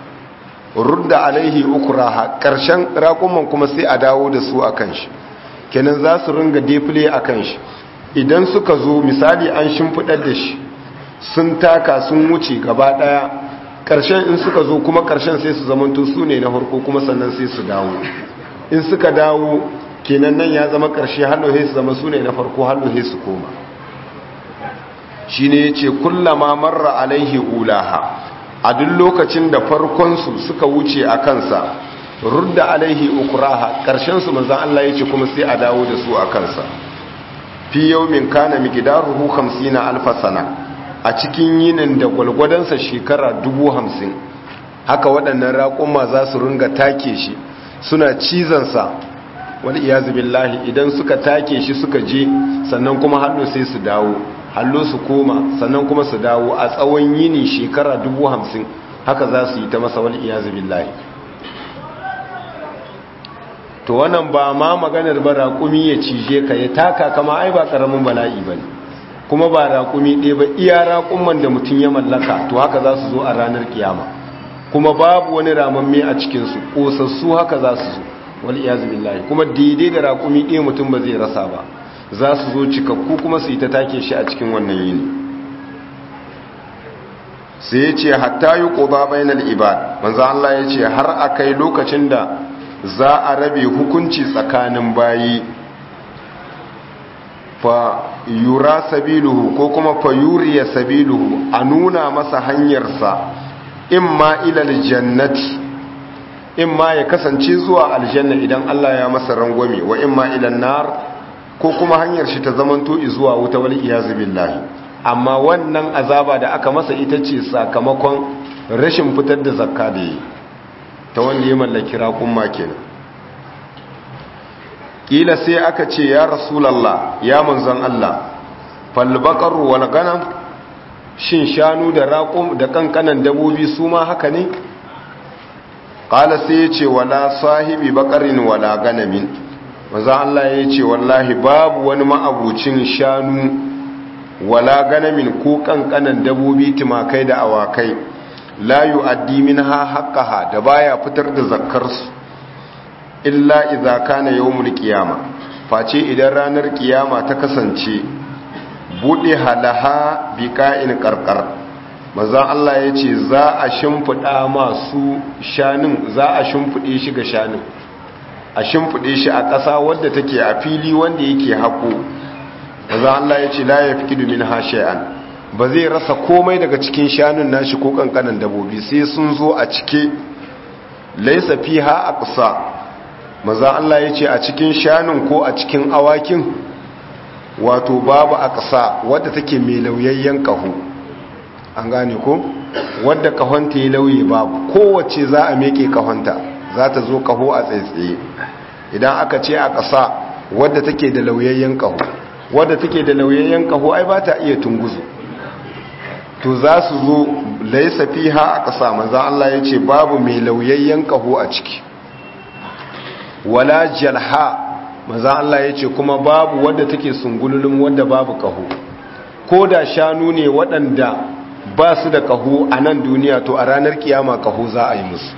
rudda alaihi ukuraha ƙarshen raƙuman kuma sai a dawo da su a kan shi kenan za su ringa defile a kan shi idan suka zo misali an shimfiɗar da shi sun taka sun wuce gaba ɗaya ƙarshen in suka zo kuma ƙarshen sai su zamanto su ne na harko kuma sannan sai su dawo in suka dawo kenan nan ya zama ƙarshe hallohe su zama su ne na farko hallohe su koma shi ne ya ce kullama marra alaihi ulaha a duk lokacin da farkonsu suka wuce a kansa rudda alaihi ukuraha ƙarshensu manzan Allah ya ce kuma sai a dawo da su a kansa fi yau min kana miqdaruhu 50 alfa sana a cikin yinin da gwalgwadonsa shekara dubu hamsin haka waɗannan raƙuma za su ringa take shi suna cizansa wani iyazu billahi idan suka take shi suka je sannan kuma hallo sai su dawo hallo su koma sannan kuma su dawo a tsawon yini shekara dubu hamsin haka za su yi ta masa wani iyazu billahi to wannan ba ma maganar ba raƙumi ya cije ka ya taka kama ai ba ƙaramin bala'i ba ne kuma ba raƙumi ɗaya ba iya raƙumman da mutum ya mallaka to haka za su zo a ranar kiyama kuma babu wani ramamme a cikinsu ƙosassu haka za su zo wal iyazu billahi kuma daidai da raƙumi ɗaya mutum ba zai rasa ba za su zo cikakku kuma su yi ta take shi a cikin wannan yini sai ya ce hatta yi ƙoba bainal ibad manzo Allah ya ce har a kai lokacin da za a rabe hukunci tsakanin bayi fa yura sabiluhu ko kuma fa yuriya sabiluhu a nuna masa hanyarsa imma ilal jannati imma ya kasance zuwa aljanna idan Allah ya masa rangwame wa imma ilan nar ko kuma hanyar shi ta zamanto zuwa wuta wal iyazu billahi amma wannan azaba da aka masa ita ce sakamakon rashin fitar da zakka da yi ta wanda ya mallaki raƙumma kenan kila sai aka ce ya rasulallah ya manzon Allah falbaqar wal ganam shin shanu da raqum da kankanan dabobi su ma haka ne qala sai ya ce wala sahibi baqarin wala ganamin manzon Allah ya ce wallahi babu wani ma'abucin shanu wala ganamin ko kankanan dabobi timakai da awakai la yu'addi minha haqqaha da baya fitar da zakkarsu illa idza kana yawmul qiyama face idan ranar kiyama ta kasance bude halaha biqa'in qarqar manzon Allah yace za a shimfida masu shanin za a shimfide shi ga shanin a shimfide shi a ƙasa wadda take a fili wanda yake hako manzon Allah yace la yafkidu minha shay'an ba zai rasa komai daga cikin shanun nashi ko kankanan dabobi sai sun zo a cike laisa fiha aqsa maza Allah ya ce a cikin shanun ko a cikin awakin wato babu aqsa wadda take mai lauyayyen kaho an gane ko wadda kahonta ya lauye babu kowace za a meke kahonta za ta zo kaho a tsaitsaye idan aka ce aqsa wadda take da lauyayyen kaho wadda take da lauyayyen kaho ai ba ta iya tunguzu to za su zo laisa fiha a ƙasa maza Allah ya ce babu mai lauyayyen ƙaho a ciki wala jalha maza Allah ya ce kuma babu wadda take sungululun wadda babu kaho ko da shanu ne waɗanda ba su da kaho a nan duniya to a ranar kiyama kaho za a yi musu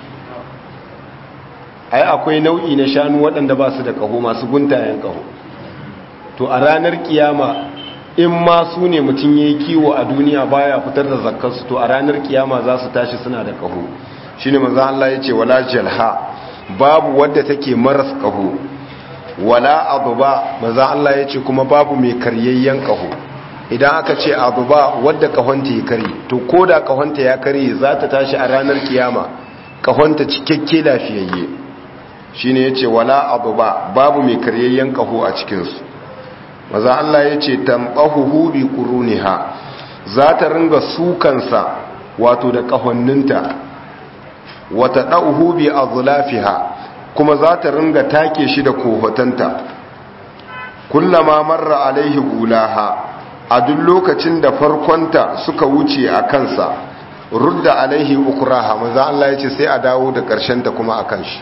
ai akwai nau'i na shanu waɗanda ba su da kaho masu guntayen kaho to a ranar kiyama in ma su ne mutum ya yi kiwo a duniya baya fitar da zakkarsu to a ranar kiyama za su tashi suna da kaho shi ne maza Allah ya ce wala jalha babu wadda take maras kaho wala aduba maza Allah ya ce kuma babu mai karyayyen kaho idan aka ce aduba wadda kahonta ya kari to ko da kahonta ya kari za ta tashi a ranar kiyama kahonta cikakke lafiyayye shi ne ya ce wala aduba babu mai karyayyen kaho a cikinsu maza Allah ya ce tambahuhu bi quruniha za ta ringa sukansa wato da kahonninta wata dauhu bi azlafiha kuma za ta ringa take shi da kohotanta kullama marra alaihi gulaha a duk lokacin da farkonta suka wuce a kansa rudda alaihi ukraha maza Allah ya ce sai a dawo da ta kuma akan shi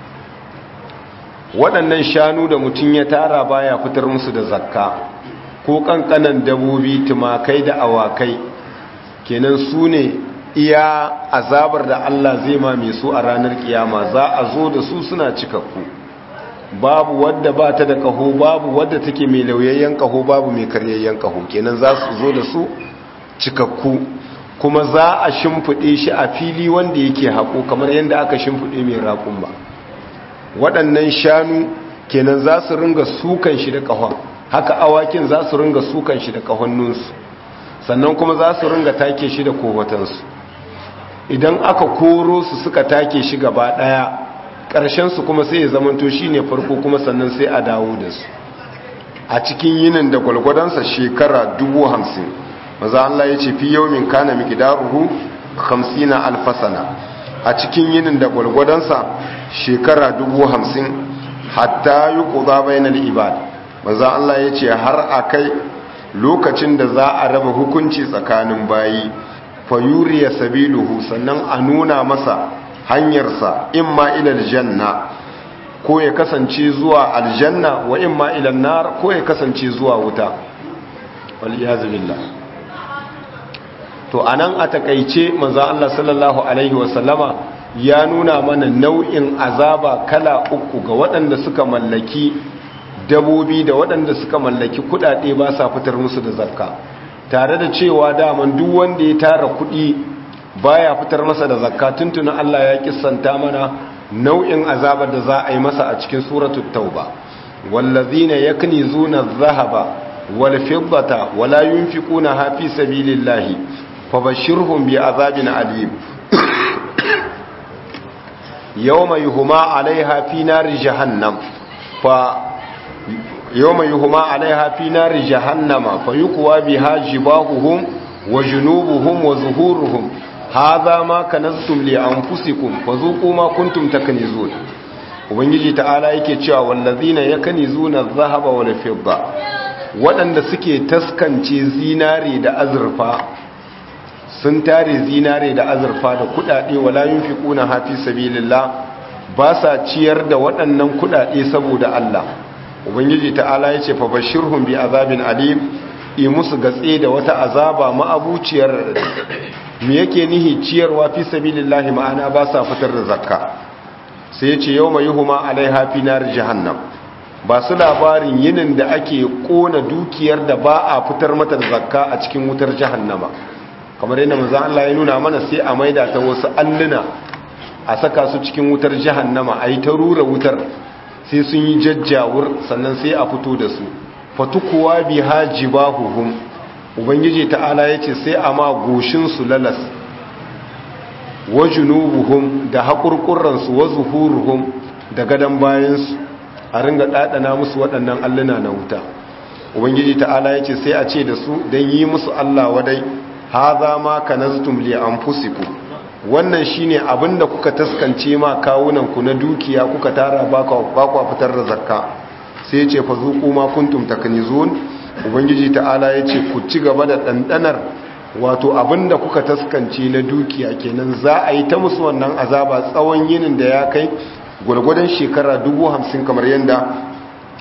waɗannan shanu da mutum ya tara baya fitar musu da zakka ko ƙanƙanan dabobi tumakai da awakai kenan su ne iya azabar da Allah zai mame su a ranar kiyama za a zo da su suna cikakku babu wadda ba ta da ƙaho babu wadda take mai lauyayyen ƙaho babu mai karyayyen ƙaho kenan za su zo da su cikakku kuma za a shimfiɗe shi a fili wanda yake haƙo kamar yadda aka shimfiɗe mai raƙun ba waɗannan shanu kenan za su ringa sukan shi da ƙahon haka awakin za su ringa sukan shi da ƙahonnunsu sannan kuma za su ringa take shi da kowatansu idan aka koro su suka take shi gaba ɗaya ƙarshensu kuma sai ya zamanto shi ne farko kuma sannan sai a dawo da su a cikin yinin da gwalgwadonsa shekara dubu hamsin maza Allah ya ce fi yau min kana miƙidaruhu hamsina alfasana a cikin yinin da gwalgwadonsa shekara dubu hamsin hatta yi ƙuza bainal ibad maza Allah ya ce har a kai lokacin da za a raba hukunci tsakanin bayi fayuriya sabiluhu sannan a nuna masa hanyarsa imma ilal janna ko ya kasance zuwa aljanna wa imma ilal nar ko ya kasance zuwa wuta wal iyaz billah to anan a takaice manzo Allah sallallahu alaihi wasallama ya nuna mana nau'in azaba kala uku ga waɗanda suka mallaki dabobi da waɗanda suka mallaki kuɗaɗe ba sa fitar musu da zakka tare da cewa daman duk wanda ya tara kuɗi baya fitar masa da zakka tuntunan Allah ya kissanta mana nau'in azabar da za a yi masa a cikin suratul tauba wallazina yaknizuna adh-dhahaba wal fiddata wala yunfiquna fi sabilillahi fabashirhum bi azabin alim yawma yuhma 'alayha fi nari jahannam fa yawma yuhma 'alayha fi nari jahannama fayuqwa biha jibahuhum wa junubuhum wa zuhuruhum hadha ma kanaztum li anfusikum fazuqu ma kuntum taknizun ubangiji ta'ala yake cewa wallazina yakanizuna adh-dhahaba wal fidda waɗanda suke taskance zinare da azurfa sun tare zinare da azurfa da kudade wala yunfiquna hafi sabilillah ba sa ciyar da waɗannan kudade saboda Allah ubangiji ta'ala yace fa bashirhum bi azabin alim yi musu gatse da wata azaba ma'abuciyar me yake nihi ciyarwa fi sabilillah ma'ana ba sa fitar da zakka sai yace yawma yuhuma alaiha fi nar jahannam ba su labarin yinin da ake kona dukiyar da ba a fitar mata da zakka a cikin wutar jahannama kamar yadda manzo Allah ya nuna mana sai a maida ta wasu alluna a saka su cikin wutar jahannama ayi ta rura wutar sai sun yi jajjawur sannan sai a fito da su fatukuwa biha jibahuhum ubangiji ta'ala yace sai a ma goshin su lalas wa junubuhum da hakurkurran su wa zuhuruhum da gadan bayan su a ringa dadana musu waɗannan alluna na wuta ubangiji ta'ala yace sai a ce da su dan yi musu Allah wadai haza ma kanaztum li anfusikum wannan shine abinda kuka taskance ma kawunan ku na dukiya kuka tara ba ku fitar da zakka sai yace fa zuqu ma kuntum taknizun ubangiji ta'ala yace ku ci gaba da dandanar wato abinda kuka taskance na dukiya kenan za a yi ta musu wannan azaba tsawon yinin da ya kai gwargwadon shekara 50 kamar yanda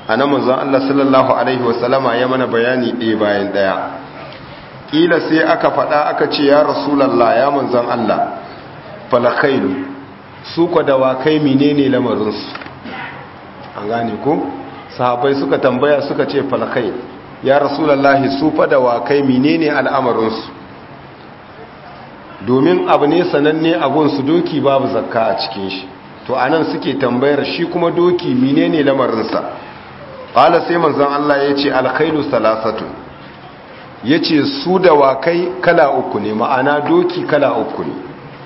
anan manzon Allah sallallahu alaihi wasallama ya mana bayani ɗaya bayan ɗaya kila sai aka faɗa aka ce ya rasulullah ya manzon Allah falakailu su kwa dawakai menene lamarinsu an gane ko sahabai suka tambaya suka ce falkai ya rasulallahi su fa dawakai menene al'amarinsu domin abu ne sananne abunsu doki babu zakka a cikin shi to anan suke tambayar shi kuma doki menene lamarinsa qala sai manzon Allah yace alkhailu salasatu yace su dawakai kala uku ne ma'ana doki kala uku ne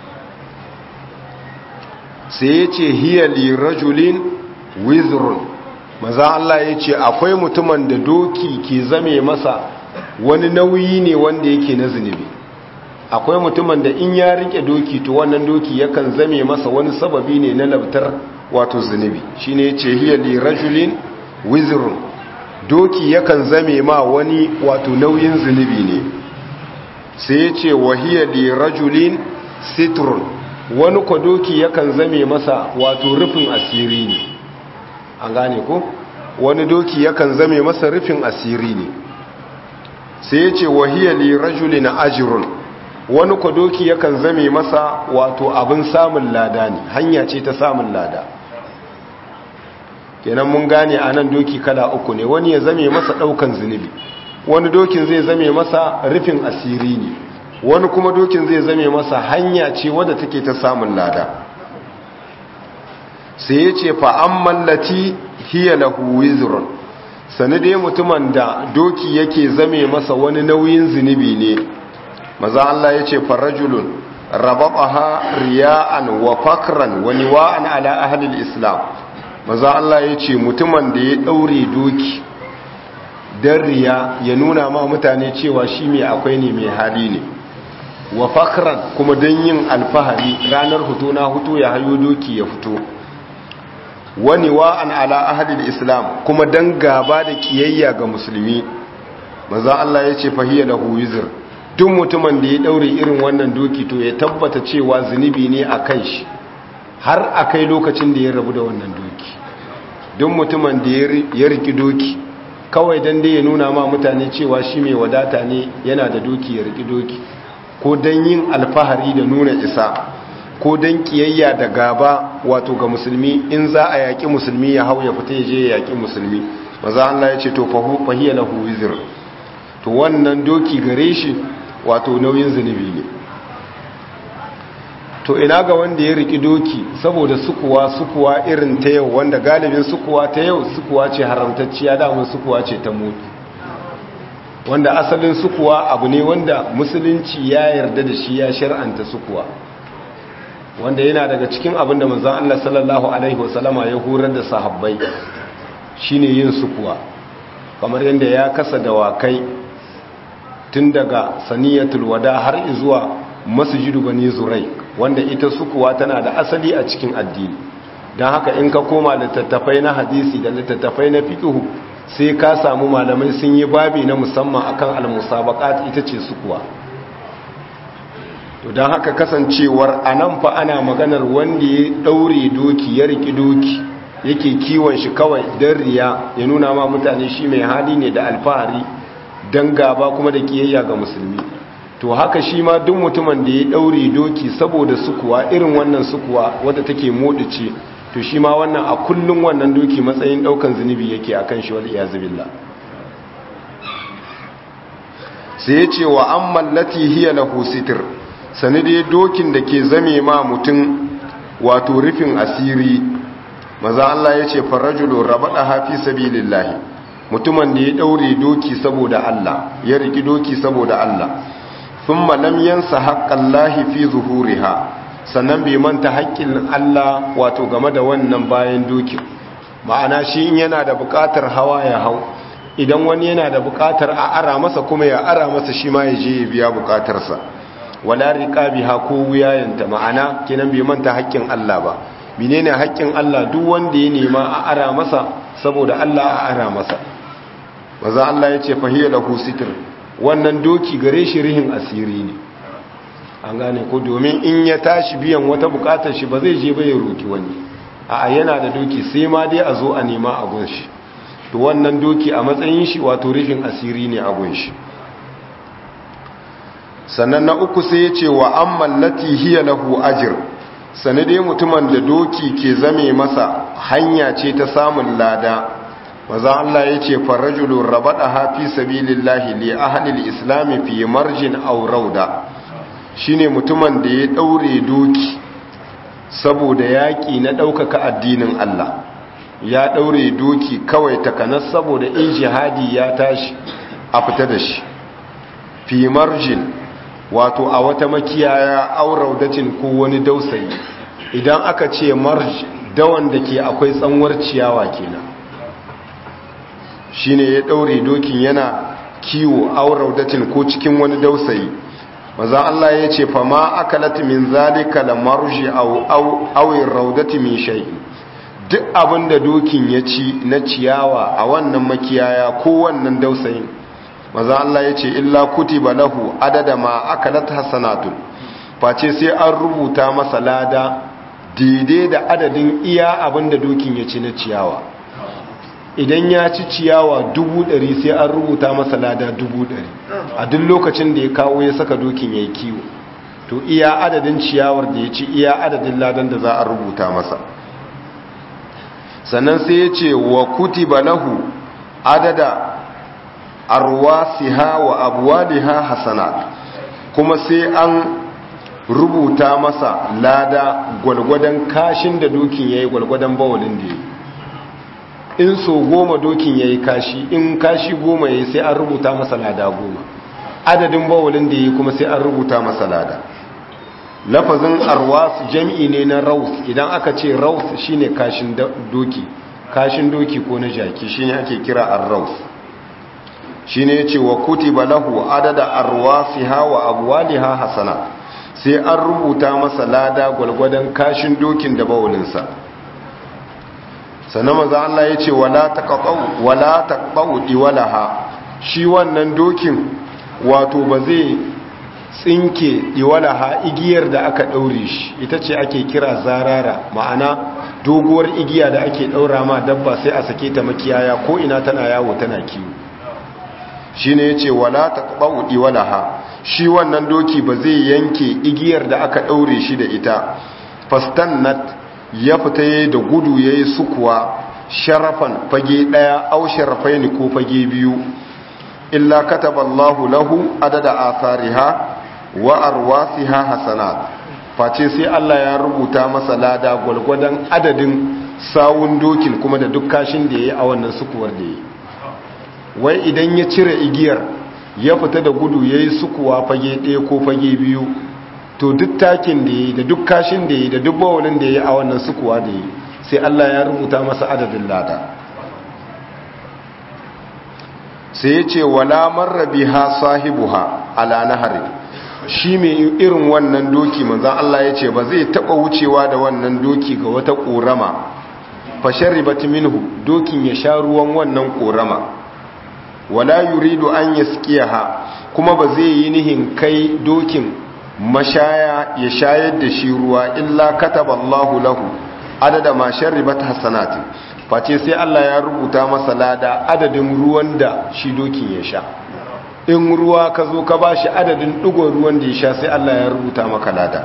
sai ya ce hiyali rajulin wizrun maza Allah ya ce akwai mutumin da doki ke zame masa wani nauyi ne wanda yake na zunubi akwai mutumin da in ya rike doki to wannan doki yakan zame masa wani sababi ne na labtar wato zunubi shine ya ce hiyali rajulin wizrun doki yakan zame ma wani wato nauyin zunubi ne sai ya ce wa hiyali rajulin sitrun wani kwadoki yakan zame masa wato rufin asiri ne an gane ko wani doki yakan zame masa rufin asiri ne sai ya ce wahiyar lirajuli na ajirun wani kwadoki yakan zame masa wato abin samun lada ne hanya ce ta samun lada kenan mun gane a nan doki kala uku ne wani ya zame masa daukan zunubi wani dokin zai zame masa rufin asiri ne wani kuma dokin zai zame masa hanya ce wadda take ta samun lada sai ya ce fa'an mallati hiya lahu wizrun sani dai mutumin da doki yake zame masa wani nauyin zunubi ne maza Allah ya ce farajulun rababaha riya'an wa fakran wa niwa'an ala ahlil islam maza Allah ya ce mutumin da ya daure doki don riya ya nuna ma mutane cewa shi mai akwai ne mai hali ne wa fakran kuma don yin alfahari ranar hutu na hutu ya hayo doki ya fito wani wa'an ala ahadil islam kuma don gaba da kiyayya ga musulmi maza Allah ya ce fahiyya da huwizir duk mutumin da ya daure irin wannan doki to ya tabbata cewa zunubi ne a kan shi har a kai lokacin da ya rabu da wannan doki duk mutumin da ya riki doki kawai don dai ya nuna ma mutane cewa shi mai wadata ne yana da doki ya riki doki ko don yin alfahari da nuna isa ko don kiyayya da gaba wato ga musulmi in za a yaƙi musulmi ya hau ya fita ya je ya yaƙi musulmi maza Allah ya ce to fahiyya lahu wizir to wannan doki gare shi wato nauyin zunubi ne to ina ga wanda ya riki doki saboda sukuwa sukuwa irin ta yau wanda galibin sukuwa ta yau sukuwa ce haramtacciya damun sukuwa ce ta mutu wanda asalin sukuwa abu ne wanda musulunci ya yarda da shi ya shar'anta sukuwa wanda yana daga cikin abinda manzon Allah sallallahu alaihi wasallama ya horar da sahabbai shine yin sukuwa kamar yadda ya kasa dawakai tun daga saniyatul wada har zuwa masjidu bani zurai wanda ita sukuwa tana da asali a cikin addini don haka in ka koma littattafai na hadisi da littattafai na fiqhu sai ka samu malamai sun yi babi na musamman akan al-musabaqat ita ce sukuwa to don haka kasancewar anan fa ana maganar wanda ya daure doki ya riki doki yake kiwon shi kawai don riya ya nuna ma mutane shi mai hali ne da alfahari don gaba kuma da kiyayya ga musulmi to haka shi ma duk mutumin da ya daure doki saboda sukuwa irin wannan sukuwa wadda take modice to shi ma wannan a kullum wannan doki matsayin daukan zunubi yake akan shi wal iyazubillah sai ya ce wa amman lati hiya lahu sitr sani dai dokin da ke zame ma mutum wato rufin asiri maza Allah ya ce farajulu rabada hafi sabilillahi mutumin da ya daure doki saboda Allah ya riki doki saboda Allah thumma lam yansa haqqallahi fi zuhuriha sannan bai manta haƙƙin Allah wato game da wannan bayan dokin ma'ana shi in yana da buƙatar hawa ya hau idan wani yana da buƙatar a ara masa kuma ya ara masa shi ma ya je ya biya buƙatarsa wala riqabiha ko wuyayanta ma'ana kenan bai manta haƙƙin Allah ba menene haƙƙin Allah duk wanda ya nema a ara masa saboda Allah a ara masa maza Allah ya ce fahiyya lahu sitr wannan doki gare shi rihin asiri ne an gane ko domin in ya tashi biyan wata bukatar shi ba zai je ba ya roki wani a yana da doki sai ma dai a zo a nema a gun shi to wannan doki a matsayin shi wato rufin asiri ne a gunshi sannan na uku sai ya ce wa an mallati hiya lahu ajir sanade mutumin da doki ke zame masa hanya ce ta samun lada maza Allah ya ce farajulun rabada hafi sabilillahi li ahlil islami fi marjin aw rauda shine mutumin da ya daure doki saboda yaki na daukaka addinin Allah ya daure doki kawai takanas saboda in jihadi ya tashi a fita da shi fi marjin wato a wata makiyaya aw raudatin ko wani dausayi idan aka ce marj dawan da ke akwai tsanwar ciyawa kenan shine ya daure dokin yana kiwo aw raudatin ko cikin wani dausayi maza Allah ya ce fa ma akalat min zalika la marji aw aw aw raudati min shay duk abinda dokin ya ci na ciyawa a wannan makiyaya ko wannan dausayin maza Allah ya ce illa kutiba lahu adada ma akalat hasanatun face sai an rubuta masa lada daidai da adadin iya abinda dokin ya ci na ciyawa idan ya ci ciyawa dubu ɗari sai an rubuta masa lada dubu ɗari a duk lokacin da ya kawo ya saka dokin ya yi kiwo to iya adadin ciyawar da ya ci iya adadin ladan da za a rubuta masa sannan sai ya ce wa kutiba lahu adada arwasiha wa abwaliha hasanat kuma sai an rubuta masa lada gwalgwadon kashin da dokin yayi gwalgwadon bawalin da yayi in so goma dokin yayi kashi in kashi goma yayi sai an rubuta masa lada goma adadin bawalin da yayi kuma sai an rubuta masa lada lafazin arwas jam'i ne na raus idan aka ce raus shine kashin doki kashin doki ko na jaki shine ake kira ar-raus shine yace wa kutiba lahu adada arwasiha wa abwaliha hasana sai an rubuta masa lada gwalgwadon kashin dokin da bawulinsa sannan maza Allah yace wala taqaw wala taqaw diwalaha shi wannan dokin wato ba zai tsinke diwalaha igiyar da aka daure shi ita ce ake kira zarara ma'ana doguwar igiya da ake daura ma dabba sai a sake ta makiyaya ko ina tana yawo tana kiwo shi ne ya ce wala ta ɓaudi walaha shi wannan doki ba zai yanke igiyar da aka ɗaure shi da ita fastannat ya fita ya da gudu ya yi sukuwa sharafan fage ɗaya au sharafai ne ko fage biyu illa kataballahu lahu adada asariha wa arwasiha hasanat face sai Allah ya rubuta masa lada gwalgwadon adadin sawun dokin kuma da duk kashin da ya yi a wannan sukuwar da ya yi wai idan ya cire igiyar ya fita da gudu ya yi sukuwa fage ɗaya ko fage biyu to duk takin da ya yi da duk kashin da ya yi da duk bawalin da ya yi a wannan sukuwa da ya yi sai Allah ya rubuta masa adadin lada sai ya ce wala marrabi ha sahibuha ala nahari shi mai irin wannan doki manzan Allah ya ce ba zai taɓa wucewa da wannan doki ga wata ƙorama fasharibat minhu dokin ya sha ruwan wannan ƙorama wala yuridu an yaskiyaha kuma ba zai yi nihin kai dokin mashaya ya shayar da shi ruwa illa kataba Allahu lahu adada ma sharibat hasanati face sai Allah ya rubuta masa lada adadin ruwan da shi dokin ya sha in ruwa ka zo ka bashi adadin digon ruwan da ya sha sai Allah ya rubuta maka lada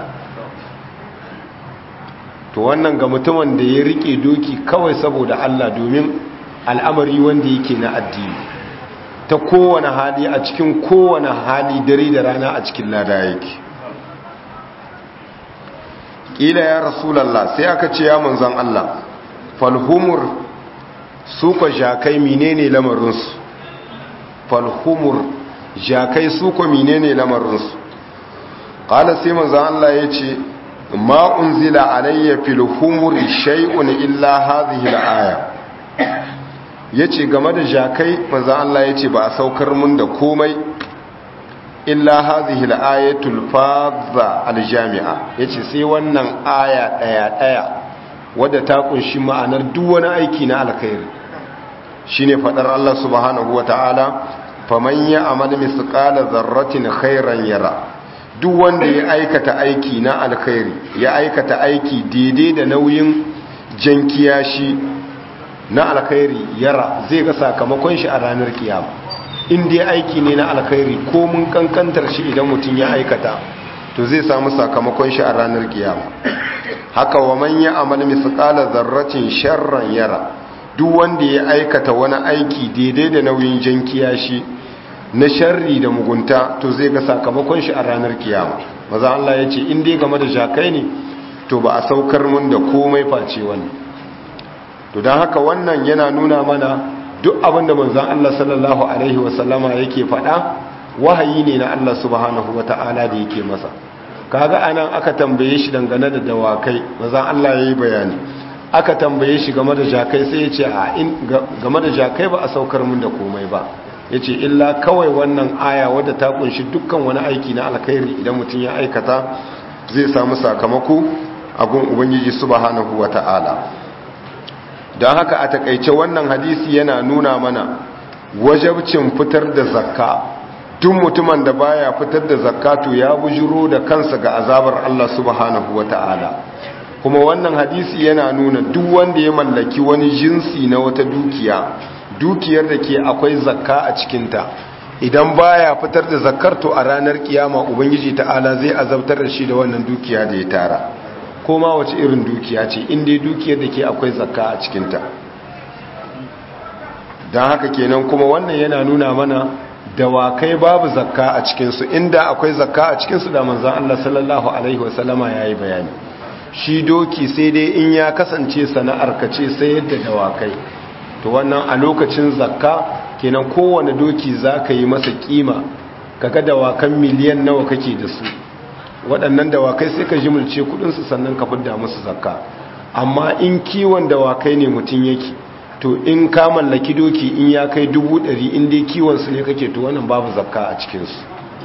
to wannan ga mutumin da ya rike doki kawai saboda Allah domin al'amari wanda yake na addini ta kowane hali a cikin kowane hali dare da rana a cikin lada yake ƙila ya rasulallah sai aka ce ya manzan Allah falhumur su ka jakai menene lamarinsu falhumur jakai su ka menene lamarinsu ƙala sai manzan Allah ya ce ma unzila alayya filhumuri shay'un illa hadhihi al-aya ya ce game da jakai manzan Allah ya ce ba a saukar mun da komai illa hazihi al-ayatul fadha al-jami'a yace sai wannan aya daya daya wadda ta kunshi ma'anar duk wani aiki na alkhairi shine fadar Allah subhanahu wataala faman ya'mal misqala dharratin khairan yara duk wanda ya aikata aiki na alkhairi ya aikata aiki daidai da nauyin jankiyashi na alkhairi yara zai ga sakamakon shi a ranar kiyama in dai aiki ne na alkhairi ko mun kankantar shi idan mutum ya aikata to zai samu sakamakon shi a ranar kiyama haka wa man ya amal misqala zarratin sharran yara duk wanda ya aikata wani aiki daidai da nauyin jan kiyashi na sharri da mugunta to zai ga sakamakon shi a ranar kiyama maza Allah ya ce in dai game da jakai ne to ba a saukar mun da komai face wannan to don haka wannan yana nuna mana duk abin da manzon Allah sallallahu alaihi wasallama yake faɗa wahayi ne na Allah subhanahu wata'ala da yake masa kaga anan aka tambaye shi dangane da dawakai manzon Allah yayi bayani aka tambaye shi game da jakai sai ya ce a in game da jakai ba a saukar mun da komai ba ya ce illa kawai wannan aya wadda ta kunshi dukkan wani aiki na alkhairi idan mutum ya aikata zai samu sakamako a gun ubangiji subhanahu wa ta'ala don haka a takaice wannan hadisi yana nuna mana wajabcin fitar da zakka duk mutumin da baya fitar da zakka to ya bujuro da kansa ga azabar Allah subhanahu wa ta'ala kuma wannan hadisi yana nuna duk wanda ya mallaki wani jinsi na wata dukiya dukiyar da ke akwai zakka a cikinta idan baya fitar da zakkar to a ranar kiyama ubangiji ta'ala zai azabtar da shi da wannan dukiya da ya tara ko ma wace irin dukiya ce inda dukiyar da ke akwai zakka a cikinta don haka kenan kuma wannan yana nuna mana dawakai babu zakka a cikinsu inda akwai zakka a cikinsu da manzan Allah sallallahu alaihi wasallama ya yi bayani shi doki sai dai in ya kasance sana'ar ka ce sai yadda dawakai to wannan a lokacin zakka kenan kowane doki za ka yi masa kima kaga dawakan miliyan nawa kake da su waɗannan dawakai sai ka jimilce kudinsu sannan ka fidda musu zakka amma in kiwon dawakai ne mutum yake to in ka mallaki doki in ya kai dubu ɗari in dai kiwonsu ne kake to wannan babu zakka a cikinsu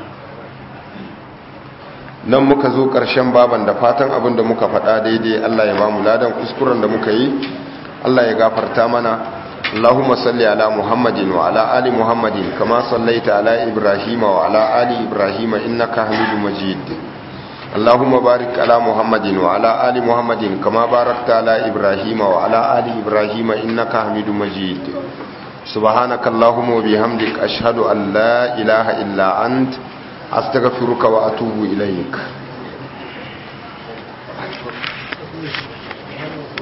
nan muka zo ƙarshen baban da fatan abin da muka faɗa daidai Allah ya mamu ladan kuskuren da muka yi Allah ya gafarta mana Allahumma salli ala Muhammadin wa ala ali Muhammadin kama sallaita ala Ibrahim wa ala ali Ibrahim innaka Hamidum Majid Allahumma barik ala Muhammadin wa ala ali Muhammadin kama barakta ala Ibrahim wa ala ali Ibrahim innaka Hamidum Majid Subhanaka Allahumma wa bihamdik ashhadu an la ilaha illa anta astaghfiruka wa atubu ilaik